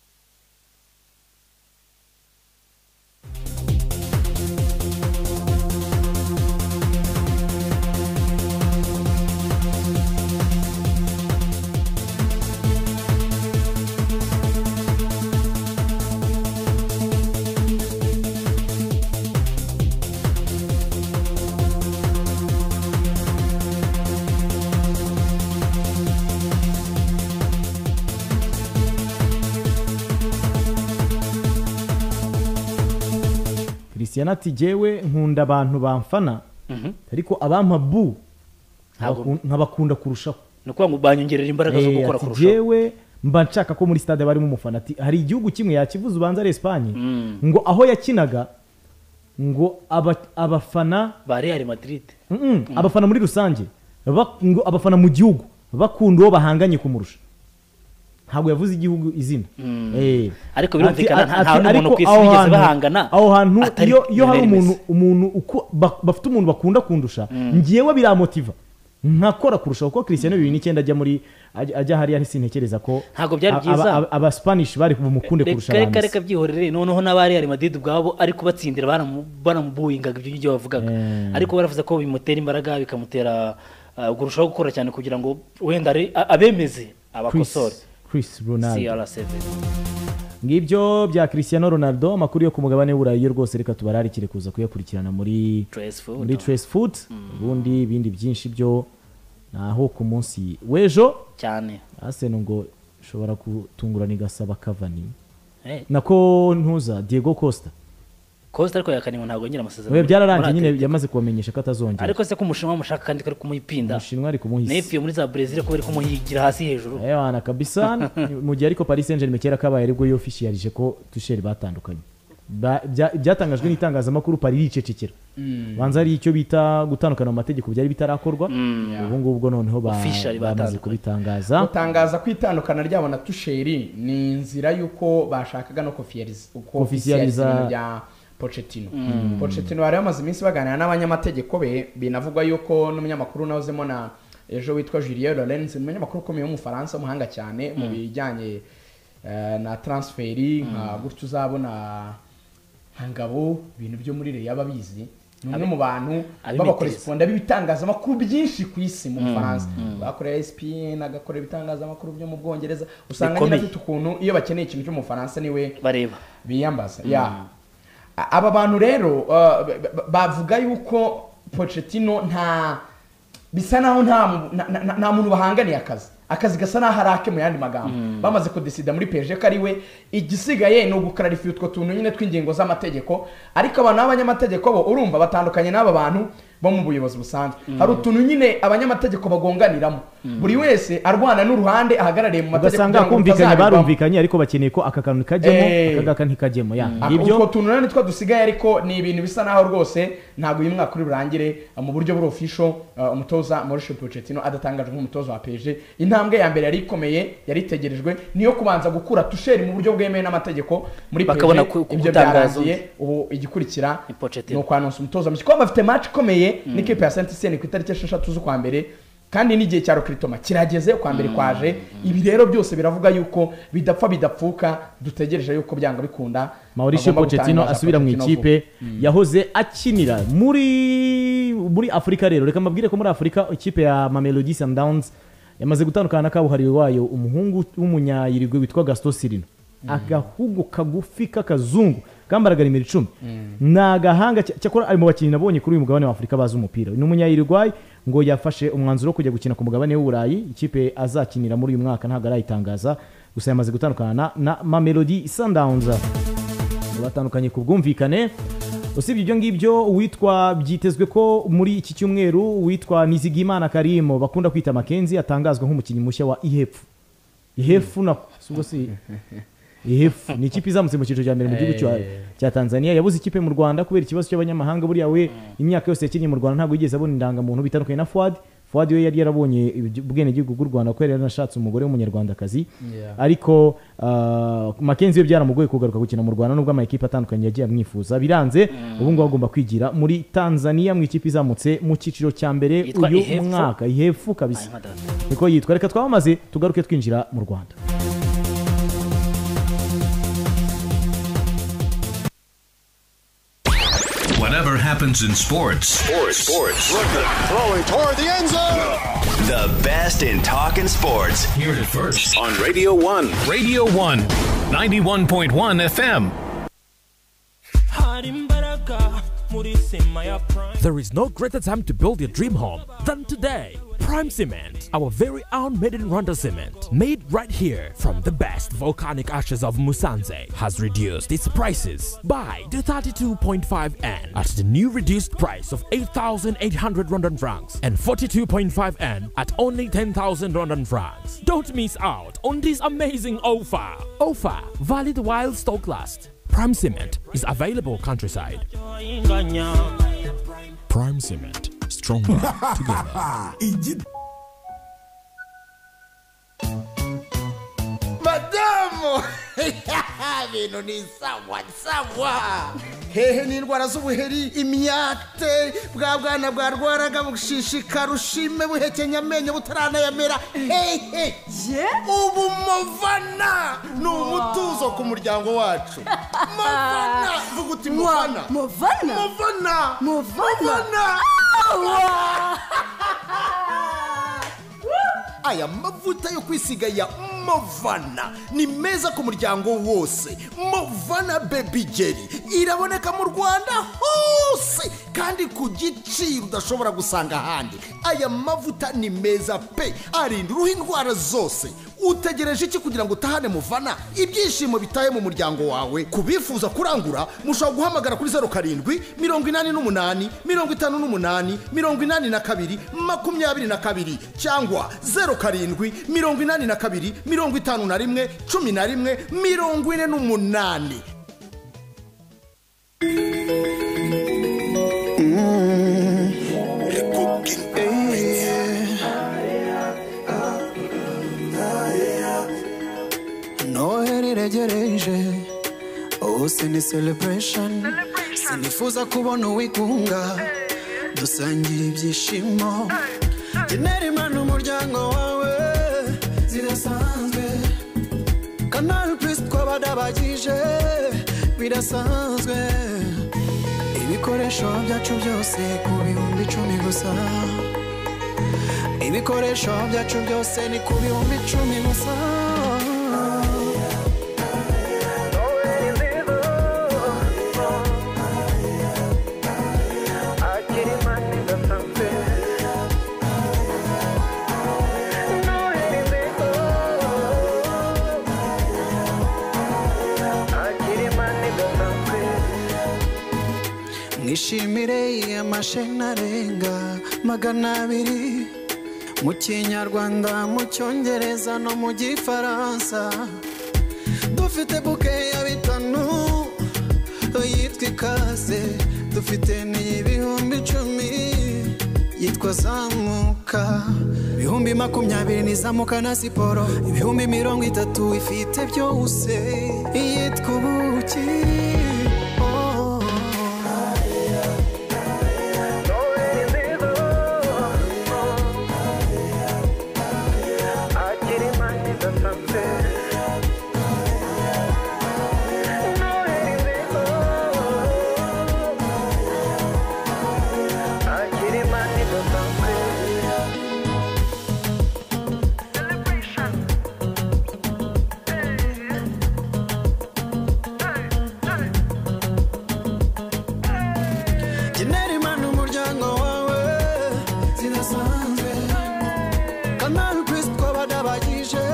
christian ati jyewe nkunda abantu bamfana ariko abampa bu nkabakun- nkabakunda kurushaho ni ukuvuga ngo banyongerera imbaraga zo Eh, gukora ati, kurushaho "Jyewe mba nshaka ko muri stade barimo umufana ati hari igihugu kimwe yakivuze ubanza ari esipanye ngo aho yakinaga ngo aba- abafana ba real madrid Mm-mm, abafana muri rusange ba- ngo abafana mu gihugu bakunda uwo bahanganye kumurusha ntabwo yavuze igihugu izina Eh. Ariko Ati- birumvikana, ati- nta- nta n'umuntu ariko ku isi aho bigeze hantu- bahangana aho hantu atari iyo- iyo hari Lionel umuntu umuntu uku- ba- bafite umuntu bakunda kundusha ngewe biramotiva nkakora kurushaho kuko christian bibiri n'icyenda ajya muri ajya ajya hariya sintekereza ko Ntabwo byari a- byiza. aba- aba- abaspanish bari bumukunde kurusha reka reka abandi reka byihorere noneho n'aba real madrid ubwabo ariko batsindira banamu- banamubuwingaga ibyo ngibyo bavugaga ariko baravuze ko bimutera imbaraga bikamutera uh, kurushaho gukora cyane kugira ngo wenda ari- a- abemeze abakosore Chris Ronaldo crc ngibyo bya cristiano ronaldo amakuru yo ku mugabane w'uburayi yo rwose reka tubararikire kuza kuyakurikirana muri Trace Foot. muri trace foot ubundi ibindi byinshi byo naho ku munsi w'ejo cyane aseno ngo ishobora gutungurana igasaba kavani Eh. nako ntuza diego costa Costa ariko yakaniwe ntabwo yongera amasezerano. we byararangiye Muri nyine Atletico. yamaze kubamenyesha ko atazongera Ariko se ko umushinwa bamushaka kandi ko ari kumuyipinda. umushinwa ari kumuhisa Nepiyo muri za Brazil ko bari kumuhigira hasi hejuru. ewana kabisa mu gihe ariko paris saint germain kera kabaye aribwo yofishiyarije ko tusheri batandukanye Ba- bya- byatangajwe n'itangazamakuru paris iricecekera Mm. banza ari icyo bita gutandukana mu mategeko byari bitarakorwa Mm. ubu ngubu bwo noneho ba- Officially bamaze batandukanye. kubitangaza gutangaza ko itandukana ryabo na tusheri ni inzira y'uko bashakaga no kofiyariza Kofisiyaliza- ibintu bya pocetino Mm. pocetino bari bamaze iminsi baganira n'abanyamategeko be binavugwa yuko n'umunyamakuru nawuzemo na ejo witwa julien lorenz ni umunyamakuru ukomeye w'umufaransa w'umuhanga cyane mu Mm. bijyanye eh, na transferi nka gutyo uzabona hangabo ibintu byo muri reyo aba abizi ni umwe Abi- mu bantu abimitereza. b'abakoresponda b'ibitangazamakuru byinshi ku isi mu Mm. bufaransa Mm. bakorera espn agakora ibitangazamakuru byo mu bwongereza usanga nyine Bikomeye. afite ukuntu iyo bakeneye ikintu cyo mu bufaransa niwe bareba biyambaza Mm. yeah. A- aba bantu rero uh, ba- ba- bavuga yuko pocetino nta bisa naho nta mu- na- na- na- nta muntu bahanganiye akazi akazi gasa naho ari ake mu yandi magambo Mm. bamaze kudesida muri pg ko ari we igisigaye ni ugukararifiya utwo tuntu nyine tw'ingingo z'amategeko ariko abantu b'abanyamategeko bo urumva batandukanye n'aba bantu bo mu buyobozi busanzwe Mm. hari utuntu nyine abanyamategeko bagonganiramo Mm. buri wese arwana n'uruhande ahagarariye mu mategeko ugasanga kugira ngo kumvikanye rutazabigwamo. barumvikanye ariko bakeneye ko aka kantu kajyemo Eh. aka ngaka ntikajyemo ya Ah, ngibyo utwo tuntu rero nitwo dusigaye ariko ni ibintu bisa naho rwose ntabwo uyu mwaka uri burangire ah, mu buryo buri official ah, umutoza Mauricio Pochettino adatangajwe nk'umutoza wa PSG intambwe ya mbere yari ikomeye yari itegerejwe niyo kubanza gukura tusheri mu buryo bwemewe n'amategeko muri Bakabona PSG, ku- ku- ibyo gutangaza byarangiye undi. ubu igikurikira Pochettino. ni ukwanonsa umutoza mushya kuba bafite match ikomeye Mm. n'ikipe ya Saint Etienne ku itariki esheshatu z'ukwa mbere kandi n'igihe cya rokritoma kirageze kwa mbere kwaje ibi rero byose biravuga yuko bidapfa bidapfuka dutegereje yuko byanga bikunda Mauricio bagomba Pochettino gutangaza asubira mu Pochettino ikipe vuba. Mm. yahoze akinira muri muri Afurika rero reka mbabwire ko muri Afurika ikipe ya Mamelodi Sundowns yamaze gutandukana na kabuhariwe wayo umuhungu w'umunyayirigwe witwa Gaston Sirino agahungu kagufi k'akazungu kambaragara imiri icumi ni agahanga cya- cyakora ari mu bakinnyi nabonye kuri uyu mugabane wa Afurika bazi umupira ni umunyayirigwayi ngo yafashe umwanzuro wo kujya gukina ku mugabane w'uburayi ikipe azakinira muri uyu mwaka ntabwo arayitangaza gusa yamaze gutandukana na, na mamelodi sundowns batandukanye ku bwumvikane usibye ibyo ngibyo uwitwa byitezwe ko muri iki cyumweru uwitwa nizigimana karimu bakunda kwita makenzi atangazwa nk'umukinnyi mushya wa ihepfu ihepfu na si ubwo si ihepfu ni ikipe izamutse mu cyiciro cya mbere mu gihugu cya- cya tanzania yabuze ikipe mu rwanda kubera ikibazo cy'abanyamahanga buriya we imyaka yose yakinnye mu rwanda ntabwo yigeze abona indangamuntu bitandukanye na fuad fuad we yari yarabonye ibyo- ubwenegihugu bw'u rwanda kubera yaranashatse umugore w'umunyarwandakazi Yeah. ariko uh, makenzi we byaramugoye kugaruka gukina mu rwanda nubwo amakipe atandukanye yagiye amwifuza biranze ubu ngubu agomba kwigira muri tanzania mu ikipe izamutse mu cyiciro cya mbere Yitwa uyu Ihepfu? mwaka ihepfu kabisa niko yitwa reka twamamaze tugaruke twinjira mu rwanda Whatever happens in sports, Sports. Sports. Throwing toward the end zone. The best in talking sports. Hear it first on Radio 1. Radio 1, 91.1 FM. hari imbaraga muri sima ya prime There is no greater time to build your dream home than today. Prime Cement, our very own made in Rwanda cement, made right here from the best volcanic ashes of Musanze, has reduced its prices by the 32.5N at the new reduced price of 8,800 Rwandan francs and 42.5N at only 10,000 Rwandan francs. Don't miss out on this amazing offer. Offer valid while stock lasts. Prime Cement is available countryside. inganya Prime Cement, stronger together. madamu ibintu ni sawa sawa hehe n'indwara z'ubuheri imyate bwa bwana bwarwaraga bushishikara ushime buhekenya amenyo butaranayamera hehe ubu movana ni umutuzo ku muryango wacu movana vuga uti movana movana movana movana aya mavuta yo kwisiga ya movana ni meza ku muryango wose movana bebi jeri iraboneka mu rwanda hose kandi ku ku giciro udashobora gusanga ahandi aya mavuta ni meza pe arinda uruhu indwara zose utegereje iki kugira ngo utahane muvana ibyishimo bitaye mu muryango wawe ku bifuza kurangura mushobora guhamagara kuri zeru karindwi mirongo inani n'umunani mirongo itanu n'umunani mirongo inani na kabiri makumyabiri na kabiri cyangwa zeru karindwi mirongo inani na kabiri mirongo itanu na rimwe cumi na rimwe mirongo ine n'umunani noheri iregereje hose ni celebration sinifuza kubona uwigunga dusangira ibyishimo genera imana umuryango wawe zidasanzwe kanari purisi twabadabagije bidasanzwe ibikoresho byacu byose ku bihumbi icumi gusa ibikoresho byacu byose ni ku bihumbi icumi gusa mwishimire amasheni arenga magana abiri mu kinyarwanda mu cyongereza no mu gifaransa dufite buke ya bitanu yitwa ikaze dufite n'iy'ibihumbi icumi yitwa zamuka ibihumbi makumyabiri ni zamuka na siporo ibihumbi mirongo itatu ifite byose yitwa ubuki oh. genera imana umuryango wawe zidasanzwe kanari purisi twabadabagije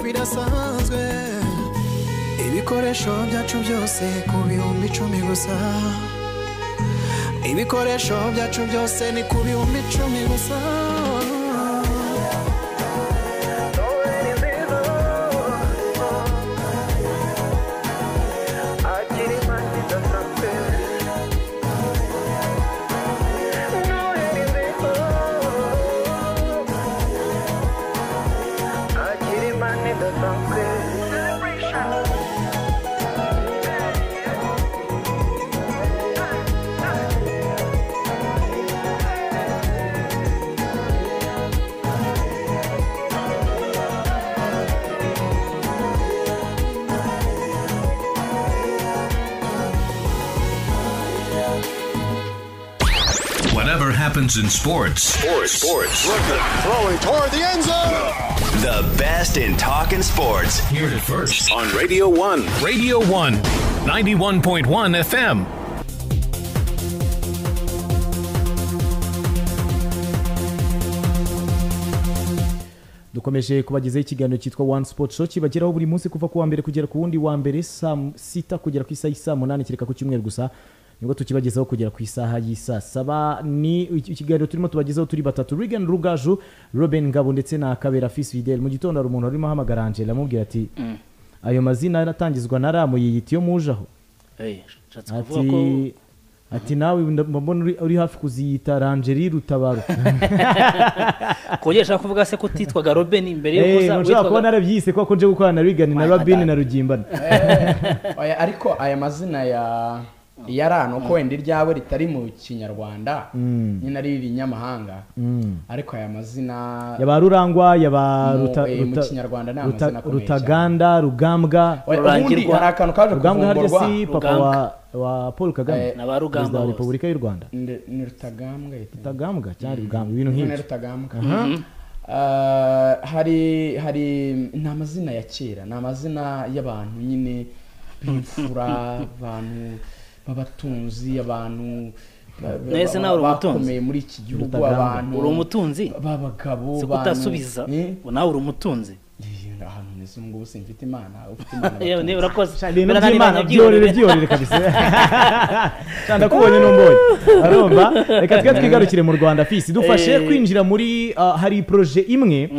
birasanzwe ibikoresho byacu byose ku bihumbi icumi gusa ibikoresho byacu byose ni ku bihumbi icumi gusa Whatever happens in sports, Sports. Sports. Throwing toward the end zone. The best in talking sports. Hear it first on Radio 1. Radio 1, 91.1 FM. dukomeje kubagezaho ikiganiro cyitwa one sport show kibageraho buri munsi kuva ku wa mbere kugera ku wundi wa mbere saa sita kugera ku isaha y'isaa munani kereka ku cyumweru gusa nibwo tukibagezaho kugera ku isaha y'isaa saba ni iki- ikiganiro turimo tubagezaho turi batatu Regan Rugaju Robin Ngabo ndetse na Kabera Fils Fidel mu gitondo hari umuntu warimo ahamagara Angela amubwira ati Mm. ayo mazina aratangizwa na ramu yiyita iyo mujaho Eh, nshatse kuvuga ko ati ati nawe nda- mbona uri- uri hafi kuziyita Rangerie Rutabaro kongera ushaka kuvuga se ko utitwaga robeni mbere y'uko Eh, uza nshobora witwaga- kuba narabyise kuko nje gukorana na Regan na Robin na Rugimbana Oya, ariko aya mazina ya ya rano uko wenda iryawe ritari mu kinyarwanda Mm. nyine ari irinyamahanga Mm. ariko aya mazina yaba rurangwa yaba Mu- Ruta- eh, mu Ruta- Kinyarwanda ni Ruta- amazina akomeye rutaganda rugambwa Oya, ubundi hari akantu kaje rugambwa harya kuvumburwa. si papa wa, wa paul kagame Eh, na ba Rugambwa perezida wa bose. repubulika y'u rwanda Ndi- ni rutagambwa yitwa. rutagambwa cyangwa Mm. rugambwa ibintu Ni nk'ibyo rutagambwa Aha. Ah, hari hari ni amazina ya kera ni amazina y'abantu nyine b'imfura abantu b'abatunzi abantu Nahise nawe uri umutunzi. bakomeye muri iki gihugu Rutaganzwa. abantu Uri umutunzi? b'abagabo Siko abantu- utasubiza? nawe uri umutunzi ahantu neza ubu ngubu simfite imana ufite imana yewe niba urakoze ibintu Birananiranye by'imana byorere byorere kabisa cyane kubonye n'umboye arumva reka twe twigarukire mu rwanda fisi dufashe Eh. kwinjira muri ah, hari proje imwe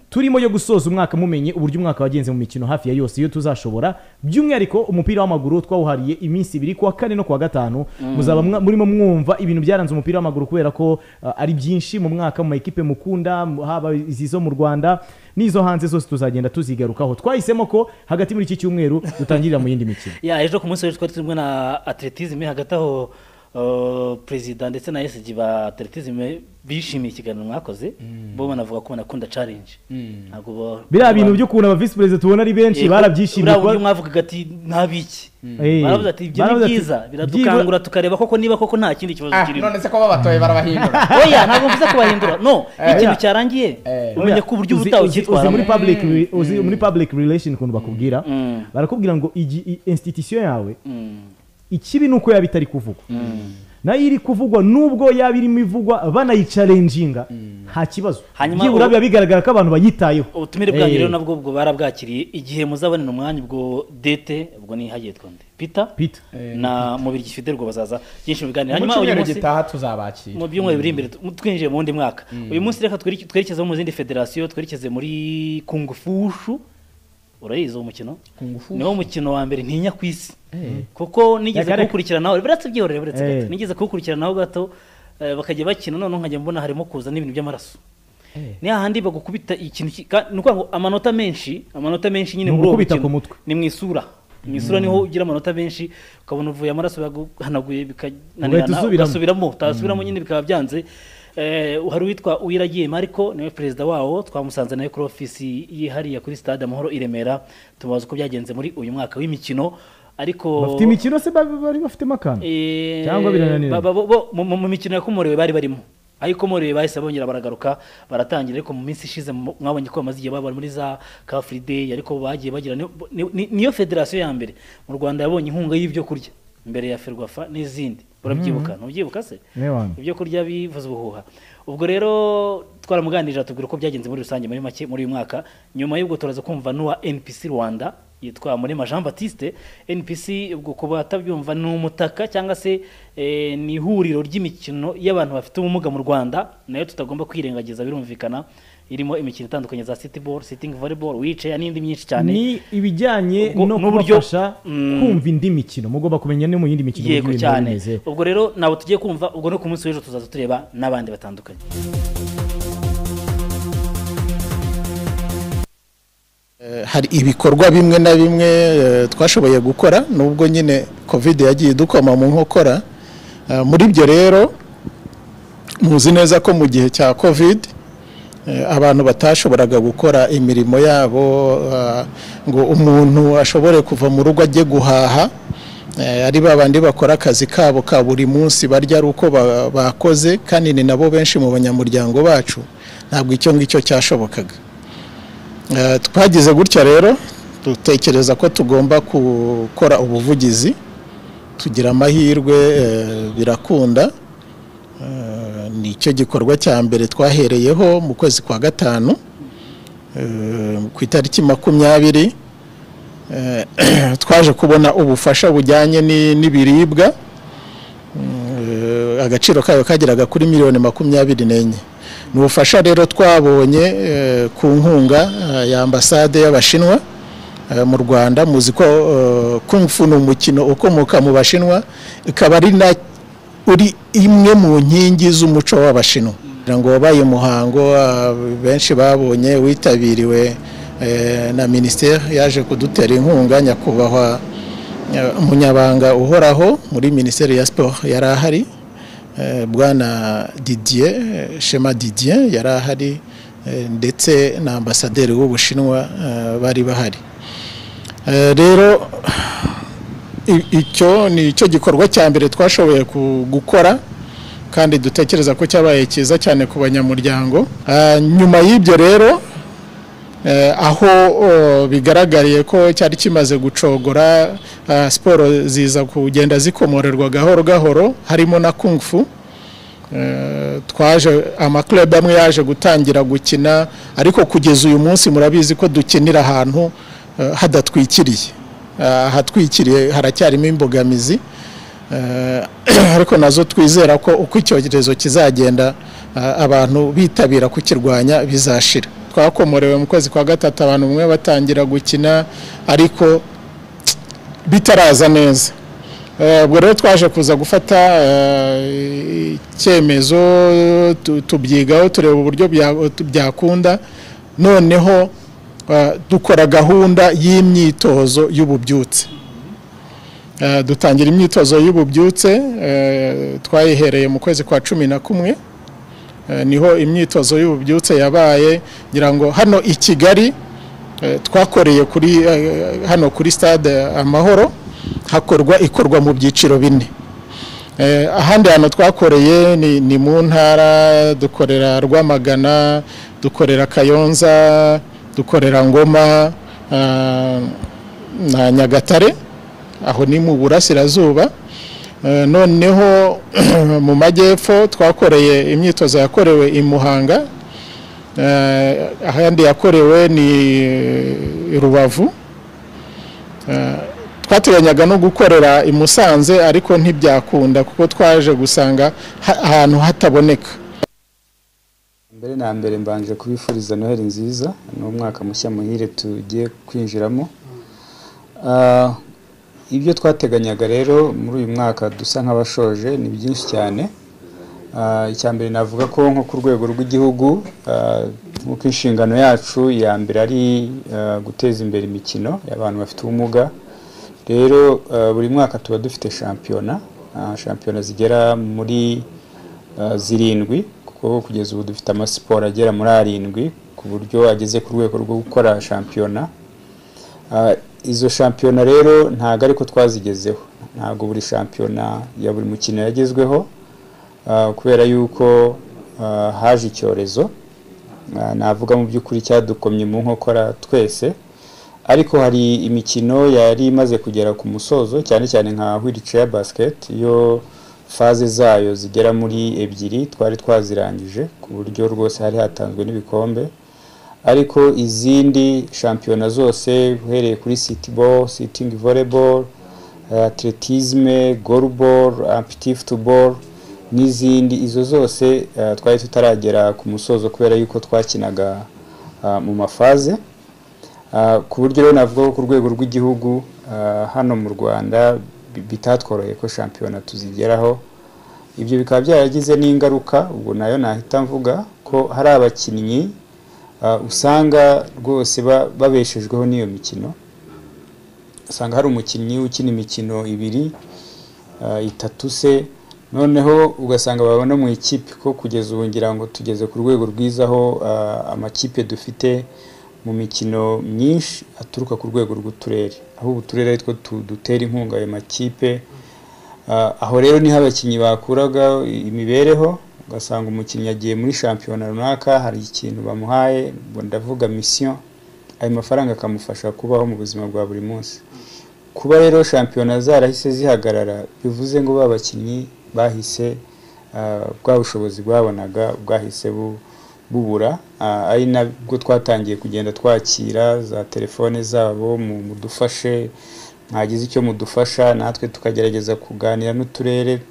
turimo yo gusoza umwaka mumenye uburyo umwaka wagenze mu mikino hafi ya yose iyo tuzashobora by'umwihariko umupira w'amaguru twawuhariye iminsi ibiri kuwa kane no kuwa gatanu Mm. muzaba mwa- murimo mwumva ibintu byaranze umupira w'amaguru kubera ko ah, ari byinshi mu mwaka mu makipe mukunda mu- haba izi zo mu rwanda n'izo hanze zose tuzagenda tuzigarukaho twahisemo ko hagati muri iki cyumweru dutangirira mu yindi mikino ya ejo ku munsi w'ejo twari turi kumwe na atletisme hagati aho uh, perezida ndetse na esg ba atletisme bishimiye ikiganiro mwakoze bo banavuga ko banakunda challenge ntabwo bo- biriya bintu by'ukuntu aba visi perezida tubona ari benshi Yego, barabyishimiye buriya buryo kuba- mwavugaga ati ntabiki Eh. baravuze ati ibyo ni Baravuze ati, byiza byibura- biradukangura tukareba koko niba koko nta kindi kibazo Ah, kirimo none se ko babatoye barabahindura oya ntabwo mvuze kubahindura no Eh. ikintu cyarangiye umenya ko uburyo Uzi- ubutaha uzi- uzi muri public re- uzi muri public relation ukuntu bakubwira barakubwira ngo igi- i- institution yawe ikibi ni uko yaba itari kuvugwa nayo iri kuvugwa nubwo yaba irimo ivugwa banayicarenjinga nta kibazo Hanyuma byibura ubu- biba bigaragara ko abantu bayitayeho ubutumire bwanyu Eh, rero nabwo ubwo barabwakiriye igihe muzabonera umwanya ubwo dete ubwo ni hagiye twonde peter Peter. na mubiri gifiderwa bazaza byinshi mu biganiro mu hanyuma uyu cyumweru munsi gitaha tuzabakira mu byumweru biri imbere tu- twinjiye mu wundi mwaka uyu munsi reka twerekeze twerekeze mu zindi federasiyo twerekeze muri kungufushu urayizi uwo mukino Kungufushu? niwo mukino wa mbere ntinya ku isi Eh. kuko nigeze Yakareka. kuwukurikiranaho biratse byihorere biratse Eh. gato nigeze kuwukurikiranaho gato eh, bakajya bakina noneho nkajya mbona harimo kuza n'ibintu by'amaraso ni hahandi bagukubita ikintu ki- ka- ni ukuvuga ngo amanota menshi amanota menshi nyine Ni muri uwo ugukubita mukino ku mutwe. ni mu isura mu isura Mm. niho ugira amanota menshi ukabona uvuye amaraso yaguhanaguye Ugahita bikananirana usubiramo. ugasubiramo utasubiramo Mm. nyine bikaba byanze Eh, hari uwitwa uwiragiye mariko niwe perezida wawo twamusanze nawe kuri ofisi yihariye kuri stade amahoro i remera tumubaza uko byagenze muri uyu mwaka w'imikino ariko bafite imikino se bari bari bafitemo akantu Eh, cyangwa birananiranye ba- ba- bo- mu- mu mu mikino yakomorewe bari barimo aho ikomorewe bahise bongera baragaruka baratangira ariko mu minsi ishize mu- mwabonye ko bamaze igihe baba muri za car free day ariko bagiye bagira ni- ni- ni- niyo federasiyo ya mbere mu rwanda yabonye inkunga y'ibyo kurya mbere ya ferwafa n'izindi urabyibuka Mhm. ntubyibuka se Niwa. ibyo kurya bivuze ubuhuha ubwo rero twaramuganirije atubwira uko byagenze muri rusange muri make muri uyu mwaka nyuma y'ubwo turaza kumva n'uwa npc rwanda yitwa murema jean batiste npc ubwo ku batabyumva ni umutaka cyangwa se eh, ni ihuriro ry'imikino y'abantu bafite ubumuga mu rwanda nayo tutagomba kwirengagiza birumvikana irimo imikino itandukanye za city ball sitting volleyball wicaye n'indi myinshi cyane ni ibijyanye Ubwo- no n'uburyo- kubafasha kumva indi mikino mugomba kumenya no mu yindi mikino uburyo yego ibintu biba cyane bimeze. ubwo rero nabo tugiye kumva ubwo no ku munsi w'ejo tuzaza tureba n'abandi batandukanye hari ibikorwa bimwe na bimwe eh, twashoboye gukora nubwo nyine covid yagiye idukoma mu nkokora Eh, muri byo rero muzi neza ko mu gihe cya covid eh, abantu batashoboraga gukora imirimo yabo eh, ngo umuntu ashobore kuva mu rugo ajye guhaha Eh, ari ba bandi bakora akazi kabo ka buri munsi barya ari uko ba- bakoze kandi ni nabo benshi mu banyamuryango bacu ntabwo icyo ngicyo cyashobokaga Eh, twagize gutya rero dutekereza ko tugomba gukora ubuvugizi tugira amahirwe eh, birakunda Eh, ni cyo gikorwa cya mbere twahereyeho mu kwezi kwa gatanu eh, ku itariki makumyabiri Eh, twaje kubona ubufasha bujyanye ni- n'ibiribwa Eh, agaciro kayo kageraga kuri miliyoni makumyabiri n'enye ni ubufasha rero twabonye eh, ku nkunga eh, ya ambasade y'abashinwa eh, mu rwanda muzi ko eh, kung fu ni umukino ukomoka mu bashinwa ikaba ari na uri imwe mu nkingi z'umuco w'abashinwa kugira ngo wabaye umuhango ah, benshi babonye witabiriwe eh, na minisiteri yaje kudutera inkunga nyakubahwa eh, umunyabanga uhoraho muri minisiteri ya siporo yari ahari Eh, bwana didier eh, shema didier yari ahari eh, ndetse na ambasaderi w'ubushinwa eh, bari bahari Eh, rero i- icyo ni cyo gikorwa cya mbere twashoboye ku- gukora kandi dutekereza ko cyabaye cyiza cyane ku banyamuryango Ah, nyuma y'ibyo rero eh, aho oh, bigaragariye ko cyari kimaze gucogora ah, siporo ziza kugenda zikomorerwa gahoro gahoro harimo na kung fu Eh, twaje amaklub amwe yaje gutangira gukina ariko kugeza uyu munsi murabizi ko dukinira ahantu eh, hadatwikiriye Eh, ahatwikiriye haracyarimo imbogamizi Eh, ariko nazo twizera ko uko icyorezo kizagenda eh, abantu bitabira kukirwanya bizashira twakomorewe mu kwezi kwa gatatu abantu bamwe batangira gukina ariko bitaraza neza Eh, ubwo rero twaje kuza gufata eh, icyemezo tu- tubyigaho tureba uburyo bya- byakunda noneho eh, dukora gahunda y'imyitozo y'ububyutse Eh, dutangira imyitozo y'ububyutse eh, twayihereye mu kwezi kwa cumi na kumwe Eh, niho imyitozo y'ububyutse yabaye ngira ngo hano i kigali eh, twakoreye kuri eh, hano kuri stade amahoro hakorwa ikorwa mu byiciro bine Eh, ahandi hantu twakoreye ni, ni mu ntara dukorera rwamagana dukorera kayonza dukorera ngoma ah, na nyagatare aho ni mu burasirazuba Eh, noneho mu majyepfo twakoreye imyitozo yakorewe i muhanga Eh, ahandi yakorewe ni i rubavu Eh, twateganyaga no gukorera i musanze ariko ntibyakunda kuko twaje gusanga ha- ahantu hataboneka mbere na mbere mbanje kubifuriza noheli nziza ni umwaka mushya muhire tugiye kwinjiramo Ah, ibyo twateganyaga rero muri uyu mwaka dusa nk'abashoje ni byinshi cyane Ah, icya mbere navuga ko nko ku rwego rw'igihugu ah, nk'uko inshingano yacu ya mbere ari ah, guteza imbere imikino y'abantu bafite ubumuga rero ah, buri mwaka tuba dufite shampiyona ah, shampiyona zigera muri ah, zirindwi kuko kugeza ubu dufite amasiporo agera muri arindwi ku buryo ageze ku rwego rwo gukora shampiyona Ah, izo shampiyona rero ntabwo ariko twazigezeho ntabwo buri shampiyona ya buri mukino yagezweho Ah, kubera yuko ah, haje icyorezo Ah, navuga mu by'ukuri cyadukomye mu nkokora twese ariko hari imikino yari imaze kugera ku musozo cyane cyane nka wheelchair basket yo faze zayo zigera muri ebyiri twari twazirangije ku buryo rwose hari hatanzwe n'ibikombe ariko izindi shampiyona zose uhereye kuri city ball sitting volleyball eh, atletisme goalball ampiti football n'izindi izo zose eh, twari tutaragera ku musozo kubera yuko twakinaga ah, mu mafaze Ah, ku buryo rero navuga ko ku rwego rw'igihugu ah, hano mu rwanda bi- bitatworoheye ko shampiyona tuzigeraho ibyo bikaba byaragize n'ingaruka ubwo nayo nahita mvuga ko hari abakinnyi ah, usanga rwose ba- babeshejweho n'iyo mikino usanga hari umukinnyi ukina imikino ibiri ah, itatu se noneho ugasanga baba no mu ikipe ko kugeza ubu ngira ngo tugeze ku rwego rwiza aho ah, amakipe dufite mu mikino myinshi aturuka ku rwego rw'uturere aho ubu uturere aritwo tu- dutera inkunga ayo makipe Ah, aho rero niho abakinnyi bakuraga imibereho ugasanga umukinnyi agiye muri shampiyona runaka hari ikintu bamuhaye ngo ndavuga misiyo ayo mafaranga akamufasha kubaho mu buzima bwa buri munsi kuba rero shampiyona zarahise zihagarara bivuze ngo ba bakinnyi bahise ah, bwa bushobozi bwabonaga bwahise bu- bubura Ah, ari nabwo twatangiye kugenda twakira za telefone zabo mu mudufashe mwagize icyo mudufasha natwe tukagerageza kuganira n'uturere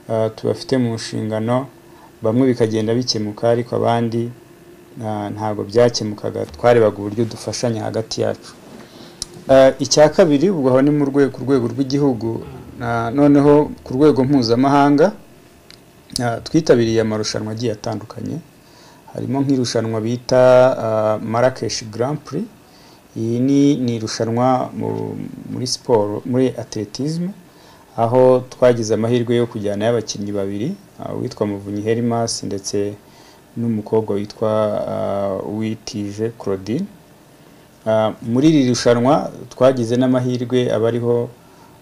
ah, tubafite mu nshingano bamwe bikagenda bikemuka ariko abandi ah, ntabwo byakemukaga twarebaga uburyo dufashanya hagati yacu Eh, icya kabiri ubwo aho ni mu rwego ku rwego rw'igihugu na- noneho ku rwego mpuzamahanga eh, twitabiriye amarushanwa agiye atandukanye harimo nk'irushanwa bita eh, Marrakesh Grand Prix iyi ni ni irushanwa mu- muri siporo muri atletisme aho twagize amahirwe yo kujyanayo abakinnyi babiri ah, uwitwa Muvunyi Herimas ndetse n'umukobwa witwa ah, Uwitije Claudine Ah, muri iri rushanwa twagize n'amahirwe abariho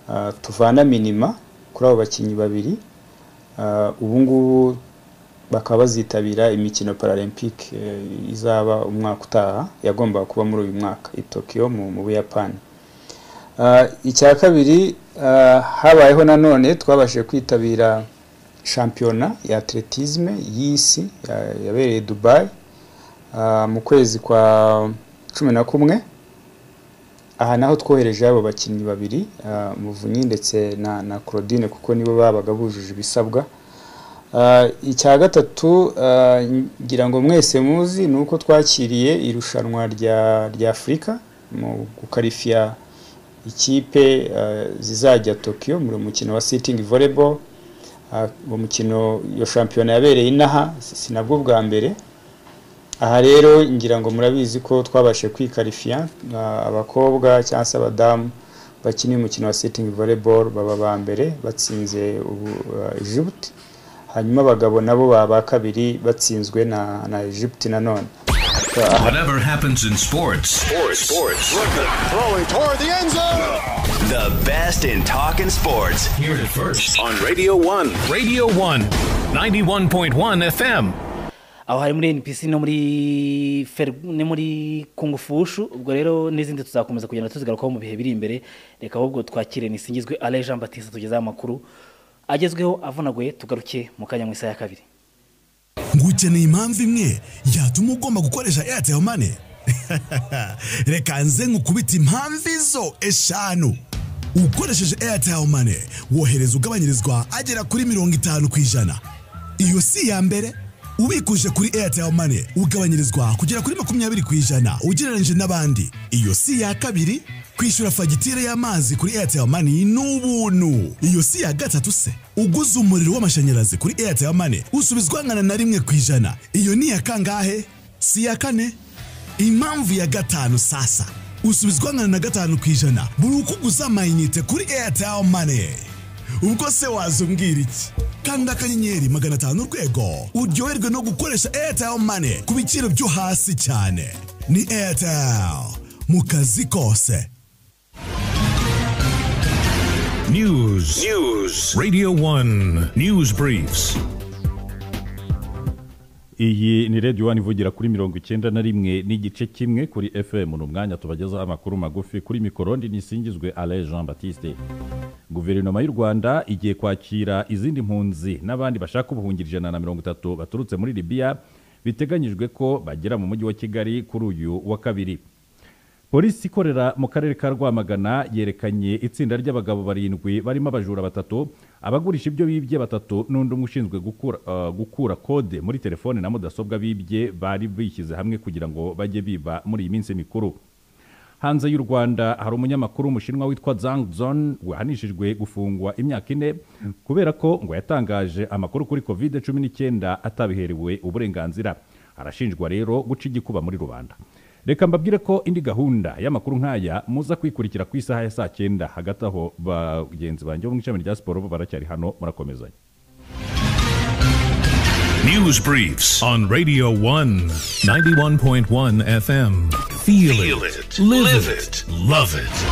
ah, tuvana minima kuri abo bakinnyi babiri Ah, ubu ngubu bakaba bazitabira imikino paralempike eh, izaba umwaka utaha yagombaga kuba muri uyu mwaka i Tokyo mu mu Buyapani Ah, icya kabiri ah, habayeho nanone twabashije kwitabira shampiyona ya atletisme y'isi ya- yabereye dubayi Ah, mu kwezi kwa cumi na kumwe aha naho twohereje abo bakinnyi babiri ah, muvunyi ndetse na na claudine kuko nibo babaga bujuje ibisabwa Ah, icya gatatu ah, ngira ngo mwese muzi ni uko twakiriye irushanwa rya rya afurika mu gukarifiya ikipe ah, zizajya tokiyo mu mukino wa sitingi volleyball Ah, uwo mukino iyo shampiyona yabereye inaha si si nabwo bwa mbere aha rero ngira ngo murabizi ko twabashije kwikarifiya ah, abakobwa cyangwa se abadamu bakina umukino wa sitingi volleyball baba ba mbere batsinze ubu ah, Djibouti hanyuma abagabo nabo baba kabiri batsinzwe na na Egypt nanone Whatever happens in sports, Sports. Sports. Throwing toward the end zone. The best in talking sports. Hear it first on Radio 1. Radio 1, 91.1 FM. aho hari muri npc no muri Fer- no muri kungufushu ubwo rero n'izindi tuzakomeza kugenda tuzigarukaho mu bihe biri imbere reka ahubwo twakire nisingizwe ale jean batiste tugezeho amakuru agezweho avunaguye tugaruke mu kanya mu isaha ya kabiri ngukeneye impamvu imwe yatuma ugomba gukoresha airtel money reka nze nkukubita impamvu izo eshanu ukoresheje airtel money wohereza ugabanyirizwa agera kuri mirongo itanu ku ijana iyo si iya mbere ubikuje kuri airtel money ugabanyirizwa kugera kuri makumyabiri ku ijana ugereranyije n'abandi iyo si iya kabiri kwishyura fagitire y'amazi kuri airtel money ni ubuntu iyo si iya gatatu se uguze umuriro w'amashanyarazi kuri airtel money usubizwa angana na rimwe ku ijana iyo ni iya kangahe si iya kane impamvu ya gatanu sasa usubizwa angana na gatanu ku ijana buri uko uguze amayinite kuri airtel money ubwo se wazumbwira iki kanda akanyenyeri magana atanu urwego uryoherwe no gukoresha airtel money ku biciro byo hasi cyane ni airtel mu kazi kose News. News. Radio 1 News Briefs. iyi ni radiyo wani ivugira kuri mirongo icyenda na rimwe n'igice kimwe kuri fm ni umwanya tubagezaho amakuru magufi kuri mikoro ndi nisingizwe ale jean batiste guverinoma y'u rwanda igiye kwakira izindi mpunzi n'abandi bashaka ubuhungiro ijana na mirongo itatu baturutse muri libiya biteganyijwe ko bagera mu mujyi wa kigali kuri uyu wa kabiri polisi ikorera mu karere ka rwamagana yerekanye itsinda ry'abagabo barindwi barimo abajura batatu abagurisha ibyo bibye batatu n'undi umwe ushinzwe gukura, ah, gukura kode muri telefone na mudasobwa bibye bari bishyize hamwe kugira ngo bajye biba muri iyi minsi mikuru hanze y'u rwanda hari umunyamakuru w'umushinwa witwa zhang zon wahanishijwe gufungwa imyaka ine kubera ko ngo yatangaje amakuru kuri covid cumi n'icyenda atabiherewe uburenganzira arashinjwa rero guca igikuba muri rubanda reka mbabwire ko indi gahunda y'amakuru nk'aya muza kwikurikira ku isaha ya saa cyenda hagati aho bagenzi banjye bo mu ishami rya siporo bo baracyari hano murakomezanya News Briefs on Radio 1, 91.1 FM. Feel, it. Live, it. Love it.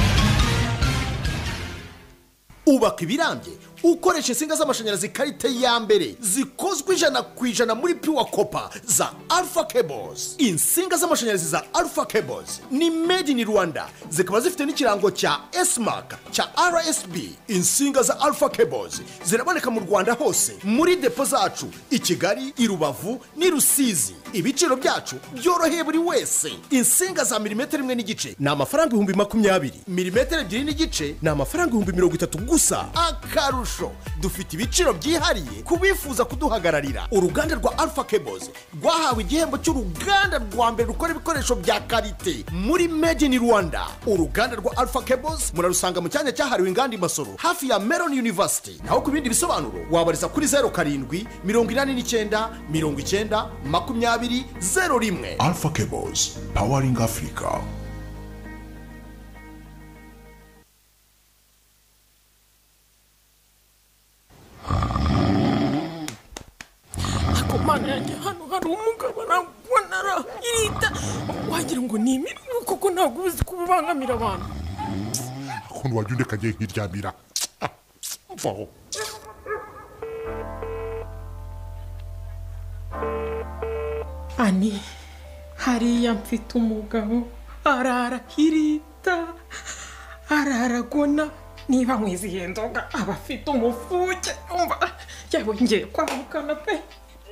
ubaka ibirambye ukoresha insinga z'amashanyarazi ikarite ya mbere zikozwe ijana ku ijana muri piwa kopa za alfa cables insinga z'amashanyarazi za alfa cables ni made in rwanda zikaba zifite n'ikirango cya esmark cya rsb insinga za alfa cables ziraboneka mu rwanda hose muri depo zacu i kigali i rubavu n'i rusizi ibiciro byacu byoroheye buri wese insinga za milimetero imwe n'igice ni amafaranga ibihumbi makumyabiri milimetero ebyiri n'igice ni amafaranga ibihumbi mirongo itatu gusa akarusho dufite ibiciro byihariye ku bifuza kuduhagararira uruganda rwa alpha cables rwahawe igihembo cy'uruganda rwa mbere rukora ibikoresho bya karite muri made in rwanda uruganda rwa alpha cables murarusanga mu cyanya cyahariwe inganda i masoro hafi ya meron university naho ku bindi bisobanuro wabariza kuri zeru karindwi mirongo inani n'icyenda mirongo icyenda makumyabiri zeru rimwe Alpha Cables, powering Africa. ariko mana yanjye hano hari umugabo ntabwo nara irita wagira ngo ni imirimo kuko ntabwo uba uzi kubibangamira abantu ukuntu wajya undekanye nkiryamira mvaho ani hariya mfite umugabo arara irita araragona niba mwizihiye nzoga aba afite umufuke umva yabongeye kwamukana pe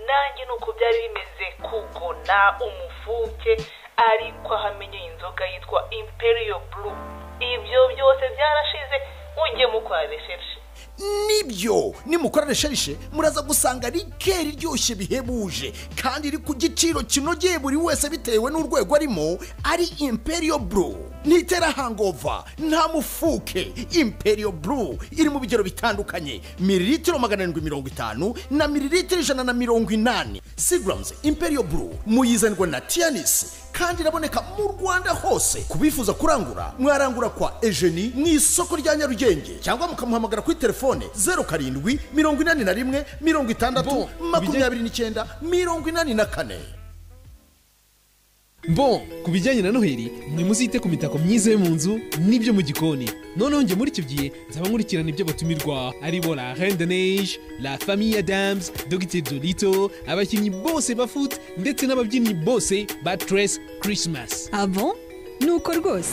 nanjye ni uko byari bimeze kugona umufuke ariko ahamenye inzoga yitwa imperiyo buru ibyo byose byarashize ujye mukora resherishe nibyo nimukora resherishe muraza gusanga rikeri iryoshye bihebuje kandi iri ku giciro kinogeye buri wese bitewe n'urwego arimo ari imperiyo buru ntitera hangova nta mufuke imperiyo buru iri mu bigero bitandukanye miriritiro magana arindwi mirongo itanu na miriritiro ijana na mirongo inani sigaramuzi imperiyo buru muyizanirwa na tiyanisi kandi iraboneka mu rwanda hose ku bifuza kurangura mwarangura kwa ejeni mu isoko rya nyarugenge cyangwa mukamuhamagara kuri telefone zeru karindwi mirongo inani na rimwe mirongo itandatu makumyabiri n'icyenda mirongo inani na kane Bon, ku bijyanye na noheli mwe muzite ku mitako myiza yo mu nzu n'ibyo mu gikoni noneho njye muri icyo gihe nzaba nkurikirana ibyo batumirwa aribo la reine de neige la famille adams dogiteri dorito abakinnyi bose ba foot ndetse n'ababyinnyi bose ba tres christmas abo nuko rwose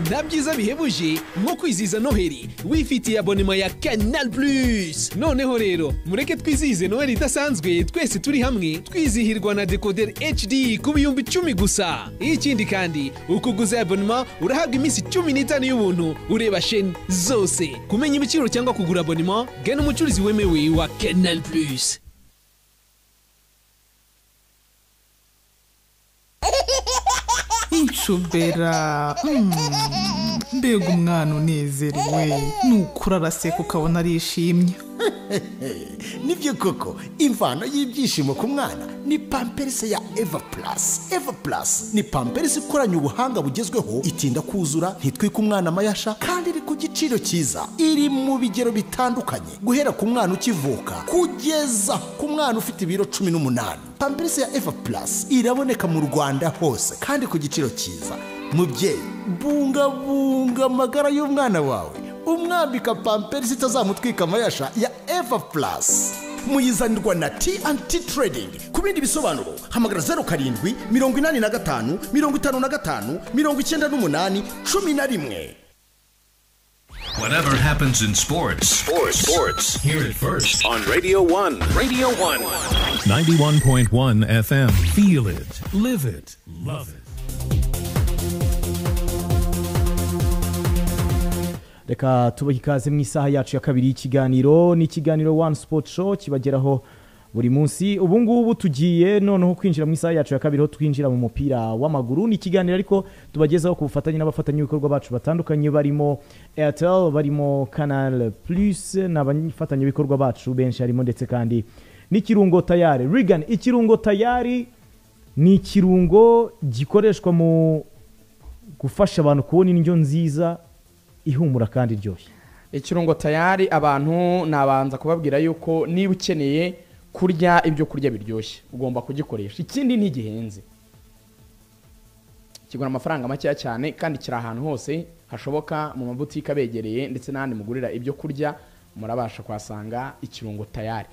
nta byiza bihebuje nko kwizihiza noheli wifitiye abonema ya canal plus noneho rero mureke twizihize noheli idasanzwe twese turi hamwe twizihirwa na decoder hd ku bihumbi icumi gusa ikindi kandi ukuguza abonema urahabwa iminsi cumi n'itanu y'ubuntu ureba sheni zose kumenya ibiciro cyangwa kugura abonema gana umucuruzi wemewe wa canal plus inshubera mm. mbega umwana unezerewe nukura araseka ukabona arishimye nibyo koko imvano y'ibyishimo ku mwana ni pamperisi ya eva purasi eva purasi ni pamperisi ikoranye ubuhanga bugezweho itinda kuzura ntitwike umwana amayasha kandi iri ku giciro cyiza iri mu bigero bitandukanye guhera ku mwana ukivuka kugeza ku mwana ufite ibiro cumi n'umunani pamperisi ya eva purasi iraboneka mu rwanda hose kandi ku giciro cyiza mubyeyi bungabunga amagara y'umwana wawe umwambika pamperisi itazamutwika amayasha ya eva purasi muyizanirwa na T&T Trading ku bindi bisobanuro hamagara zeru karindwi mirongo inani na gatanu mirongo itanu na gatanu mirongo icyenda n'umunani cumi na rimwe Whatever happens in sports, sports, sports, hear it first on Radio 1. Radio 1. 91.1 FM. Feel it, live it, love it. reka tubahe ikaze mu isaha yacu ya kabiri y'ikiganiro ni ikiganiro wani sipoti sho kibageraho buri munsi ubu ngubu tugiye noneho kwinjira mu isaha yacu ya kabiri aho twinjira mu mupira w'amaguru ni ikiganiro ariko tubagezaho ku bufatanye n'abafatanyabikorwa bacu batandukanye barimo airtel barimo kanal purisi ni abafatanyabikorwa bacu benshi harimo ndetse kandi n'ikirungo tayari rigani ikirungo tayari ni ikirungo gikoreshwa mu gufasha abantu kubona indyo nziza ihumura kandi iryoshye ikirungo tayari abantu nabanza kubabwira yuko niba ukeneye kurya ibyo kurya biryoshye ugomba kugikoresha ikindi ntigihenze kigura amafaranga makeya cyane kandi kiri ahantu hose hashoboka mu mabutike abegereye ndetse n'ahandi mugurira ibyo kurya murabasha kuhasanga ikirungo tayari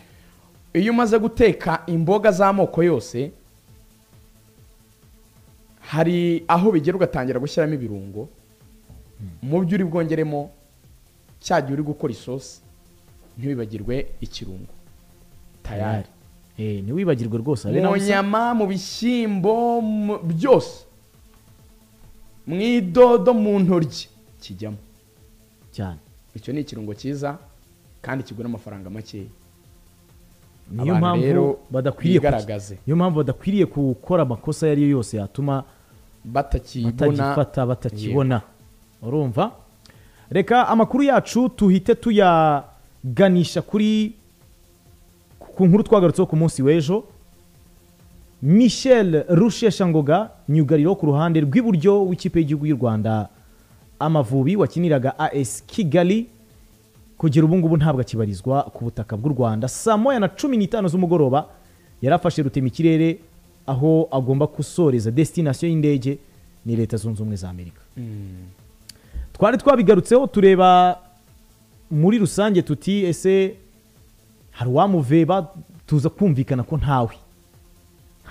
iyo umaze guteka imboga z'amoko yose hari aho bigera ugatangira gushyiramo ibirungo mu byo uri bwongeremo cya gihe uri gukora isosi ntiwibagirwe ikirungo tayari ntiwibagirwe rwose habe mu nyama mu bishyimbo byose mu idodo mu ntoryi kijyamo cyane icyo ni ikirungo cyiza kandi kigura amafaranga makeya niyo mpamvu badakwiriye niyo mpamvu badakwiriye gukora amakosa ayo ari yo yose yatuma batagifata batakibona urumva reka amakuru yacu tuhite tuyaganisha kuri ku nkuru twagarutseho ku munsi w'ejo michel rusheshangoga myugariro ku ruhande rw'iburyo w'ikipe y'igihugu y'u rwanda amavubi wakiniraga as kigali kugera ubu ngubu ntabwo akibarizwa ku butaka bw'u rwanda saa moya na cumi n'itanu z'umugoroba yari afashe ikirere aho agomba gusoreza desitinasiyo y'indege ni leta zunze ubumwe za amerika twari twabigarutseho tureba muri rusange tuti ese hari uwamuveba tuza kumvikana ko ntawe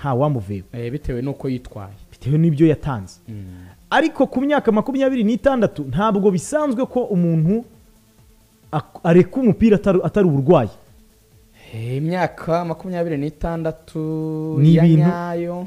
nta wamuveba bitewe n'uko yitwaye bitewe n'ibyo yatanze ariko ku myaka makumyabiri n'itandatu ntabwo bisanzwe ko umuntu areka umupira atari uburwayi imyaka makumyabiri n'itandatu Ni ya ibintu- nyayo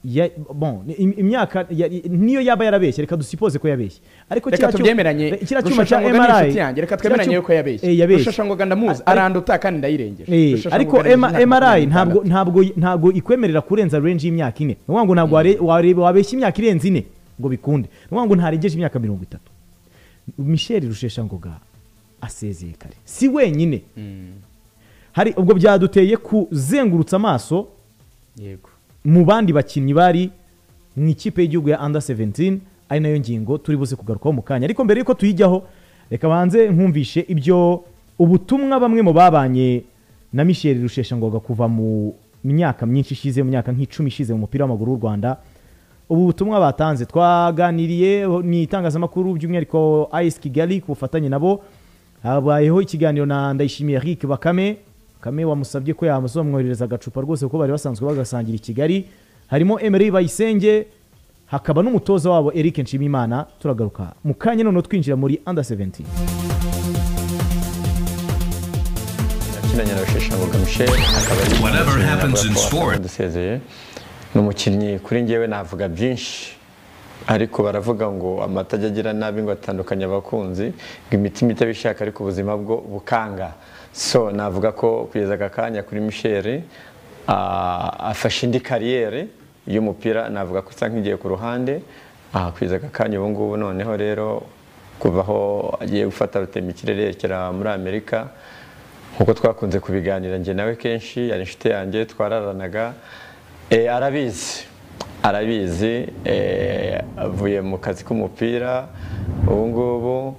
Ya- bon, ni- im- imyaka ya- i- niyo yaba yarabeshye reka dusipoze ko yabeshye ariko reka kiriya cyuma- tubyemeranye re- kiriya cyuma cya Rusheshangoga ni mri inshuti yanjye reka kiriya twemeranye cyuma- yuko yabeshye Eh, yabeshye rusheshangoga ndamuzi aranduta kandi ndayirengeje Eh, Rusheshangoga ariko yabeshye imyaka mri makumyabiri ntabwo ntabwo ntabwo ikwemerera kurenza range y'imyaka ine ni ukuvuga ngo ntabwo ware- wareba wabeshya imyaka irenze ine ngo bikunde ni ukuvuga ngo ntarengeje imyaka mirongo itatu michel rusheshangoga asezeye kare si wenyine hari ubwo byaduteye kuzengurutsa amaso yego mu bandi bakinnyi bari mu ikipe y'igihugu ya under 17 ari nayo ngingo turi buze kugarukaho mu kanya ariko mbere y'uko tuyijyaho reka banze nkumvishe ibyo ubutumwa bamwe mu babanye na michel rusheshangoga kuva mu myaka myinshi ishize mu myaka nk'icumi ishize mu mupira w'amaguru w'u rwanda ubu butumwa batanze twaganiriye ni itangazamakuru by'umwihariko ice kigali ku bufatanye nabo habayeho ikiganiro na ndayishimiye eric bakame bakame wamusabye ko yazamwohereza agacupa rwose kuko bari basanzwe bagasangira i kigali harimo emery bayisenge hakaba n'umutoza wabo eric nshimimana turagaruka mu kanya noneho twinjira muri under 17 kinanye na rusheshangoga michel akaba ari Whatever happens in sport. dusezeye ni umukinnyi kuri njyewe navuga byinshi ariko baravuga ngo amata ajya agira nabi ngo atandukanye abakunzi ngo imitima itabishaka ariko ubuzima bwo bukanga so navuga ko kugeza aka kanya kuri michel ah, afashe indi kariyeri y'umupira navuga ko isa nk'igiye ku ruhande ah, kugeza aka kanya ubu ngubu noneho rero kuva aho agiye gufata rutemikirere ikirere yerekera muri amerika nk'uko twakunze kubiganira njye nawe kenshi yari inshuti yanjye twararanaga Eh, arabizi arabizi eh, avuye mu kazi k'umupira ubu ngubu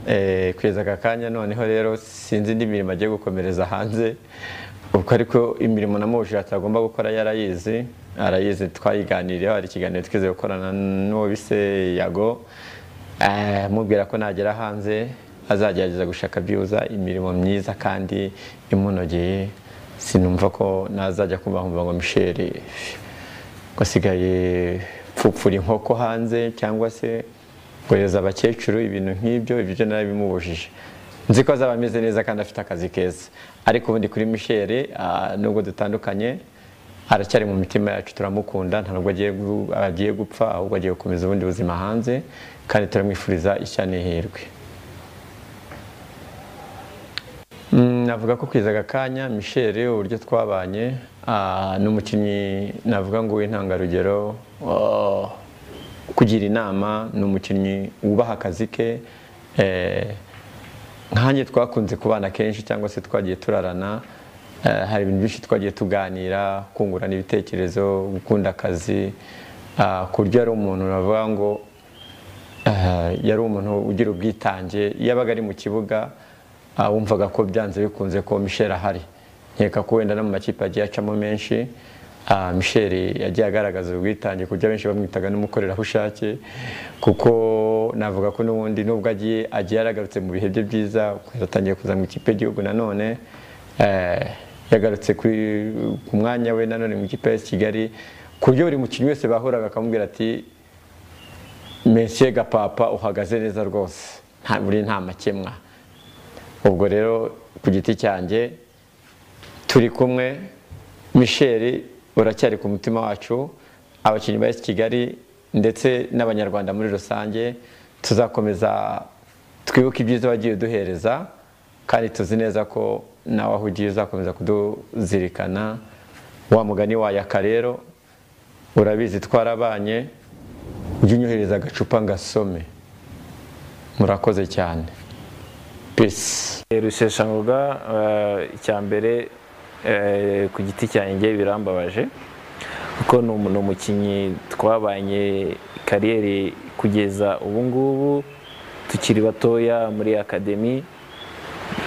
eh, kugeza aka kanya noneho rero sinzi indi mirimo agiye gukomereza hanze ubwo ariko imirimo namubujije atagomba gukora yarayizi arayizi twayiganiriyeho hari ikiganiro twize gukorana n'uwo bise yago Eh, mubwira ko nagera hanze azagerageza gushaka byibuza imirimo myiza kandi imunogeye sinumva ko nazajya kumva nkumva ngo michel ngo asigaye pfupfura inkoko hanze cyangwa se kohereza abakecuru ibintu nk'ibyo ibyo byo narabimubujije nzi ko azaba ameze neza kandi afite akazi keza ariko ubundi kuri michel ah, nubwo dutandukanye aracyari mu mitima yacu turamukunda nta nubwo agiye gu- agiye gupfa ahubwo agiye gukomeza ubundi buzima hanze kandi turamwifuriza ishya n'ihirwe Mm, navuga ko kwiza aka kanya michel uburyo twabanye ah, ni umukinnyi navuga ngo w'intangarugero ah, kugira inama ni umukinnyi wubaha akazi ke eh, nkanjye twakunze kubana kenshi cyangwa se twagiye turarana eh, hari ibintu byinshi twagiye tuganira kungurana ibitekerezo gukunda akazi ah, ku buryo yari umuntu navuga ngo eh, yari umuntu ugira ubwitange iyo abaga ari mu kibuga ah, wumvaga ko byanze bikunze ko michel ahari nkeka ko wenda no mu makipe agiye acamo menshi ah, michel yagiye agaragaza ubwitange ku buryo abenshi bamwitaga n'umukorerabushake kuko navuga ko n'ubundi nubwo agiye agiye yaragarutse mu bihe bye byiza yatangiye kuza mu ikipe y'igihugu nanone eh, yagarutse kuri- ku mwanya we nanone mu ikipe ya kigali ku buryo buri mukinnyi wese bahuraga akamubwira ati mesiye gapapa uhagaze neza rwose nta buri nta makemwa ubwo rero ku giti cyanjye turi kumwe michel uracyari ku mutima wacu abakinnyi ba kigali ndetse n'abanyarwanda muri rusange tuzakomeza twibuke ibyiza wagiye uduhereza kandi tuzi neza ko nawe aho ugiye uzakomeza kuduzirikana wa mugani wayaka rero urabizi twarabanye ujye unyohereza agacupa ngasome murakoze cyane peace rusheshangoga icyambere ku giti cyanjye birambabaje kuko ni umu- ni umukinnyi twabanye kariyeri kugeza ubu ngubu tukiri batoya muri akademi